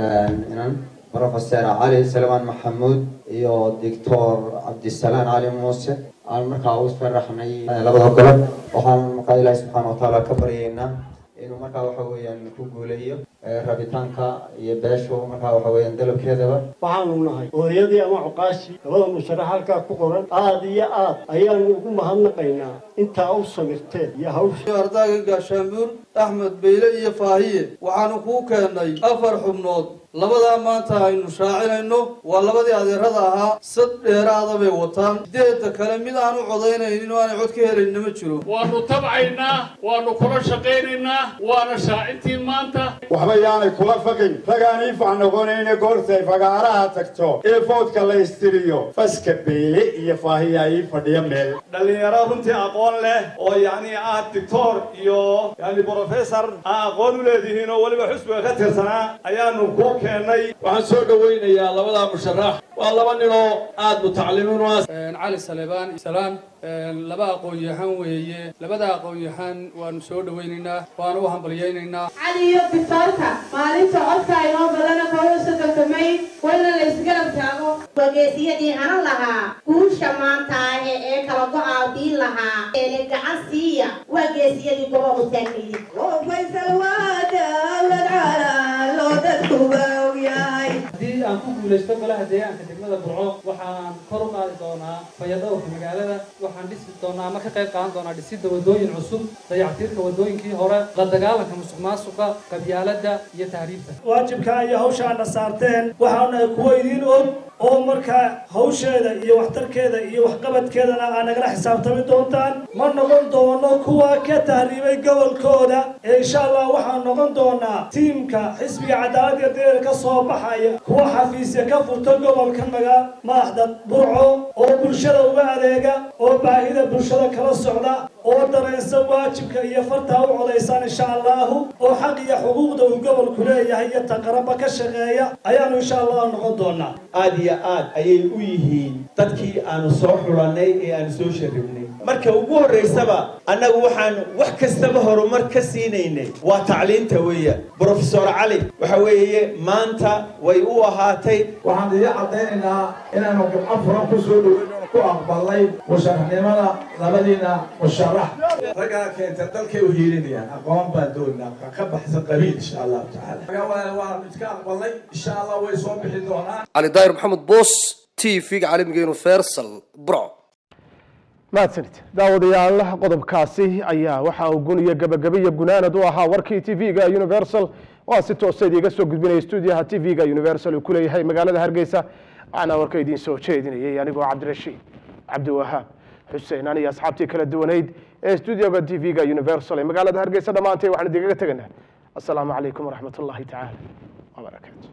inan brofeser cali saleebaan maxamuud iyo doctor cabdisalaan cali muuse aan markaa u faraxnay labada golob waxaan markaa ilaahi subxaana watacaala ka baryaynaa inuu markaa waxa weeyaan ku guuleeyo rabitaanka iyo beeshu markaa waxa weeyaan dalabkeedaba waxaanu nahay hooyadii ama cuqaashii labada musharax halkaa ku qoran aad iyo aad ayaanu ugu mahadnaqaynaa intaa u samirteen iyo hawsha ardaaga gaashaanbuur axmed beyle iyo faahiye waxaanu kuu keennay afar xubnood labadaa maanta aynu shaacinayno waa labadii adeerada ahaa sad dheeraada bay wataan sideedda kale mid aan u codaynaynin oo aanay cod ka helaynin ma jiro waanu tabcaynaa waanu kula shaqaynaynaa waana shaacintii maanta waxba yaanay kula faqin ragaan iifac noqonayna goortay fagaaraha tagto ee foodka la istiriyo faska beyle iyo faahiya ii fadhiya meel dhallinyaro runtii aqoon leh oo yacni ah dictor iyo yani brofessor aa aqoon u leedihiin oo weliba xusbiga ka tirsanaa ayaanu ku keennay waxaan soo dhowaynayaa labadaa musharax waa laba ninoo aad mutacalimiin u ah cali salebaan salaan laba aqoon-yahan weeye labada aqoon-yahan waanu soo dhowaynaynaa waanu u hambalyaynaynaa cali iyo bisoolka maalinta codka inoo badana kooda soddonka may wayna la isgarab taago wageesiyadii hanan lahaa guusha maanta ee ee kala go-aa diin lahaa eene gacan siiya waa geesiyadii gobobu taagnaye faysal waa dawlad calaa loo dadkuba ogyahay haddii aan ku guulaysto golaha deegaanka degmada burco waxaan kor u qaadi doonaa fayadhowrka magaalada waxaan dhisi doonaa ama ka qayb qaadan doonaa dhisidda wadooyin cusub dayactirka wadooyinkii hore la dagaalanka musuq maasuqa qabyaaladda iyo tahriibta waajibkaa iyo hawshaana saarteen waxaanahay kuwa idiin og oo markaa hawsheeda iyo waxtarkeeda iyo waxqabadkeedana aa nagala xisaabtami doontaan ma noqon doono kuwa ka tahriibay gobolkooda ee insha allah waxaan noqon doonaa tiimka xisbiga cadaaladda deer ka soo baxaya kuwa xafiisya ka furta gobolka maga madaxda burco oo bulshada uga adeega oo baahida bulshada kala socda oo dareensan waajibka iyo fartaa u codaysaan insha allahu oo xaq iyo xuquuqda uu gobolku leeyahay iyo taqaraba ka shaqeeya ayaanu insha allah noqon doonaa aad iyo aad ayay u yihiin dadkii aanu soo xulannay ee aanu soo sharibnay marka ugu horraysaba annagu waxaan wax kastaba horumar ka siinaynay waa tacliinta weeya brofesor cali waxa weeye maanta way u ahaatay waxaan idin caddaynaynaa inaanu gabco furan ku soo dhoweyno ku aqbalnay musharaxnimada labadiina musharax raggaa keenta dalkay u hiilinayaan aqoon baan doonaa ka baxsan qabiil insha allahu tacaala waan iska aqbalnay insha allah way soo bixi doonaan cali daahir maxamed boos t v-ga caalamiga universal bro mahadsanid daawadayaal qodobkaasi ayaa waxa uu gun iyo gabagaba iyo gunaanad u ahaa warkii t v-ga universal oo aan si toosa idiiga soo gudbinaya stuudiyaha t v-ga universal uu ku leeyahay magaalada hargeysa waxaana warka idiin soo jeedinayay anigoo cabdirashiid cabdiwahaab xuseen aniyo asxaabtii kala duwaneyd ee stuudioga t v-ga universal ee magaalada hargeysa dhammaantay waxaan idiinkaga teganaa assalaamu calaykum waraxmat ullaahi tacaala wabarakaatu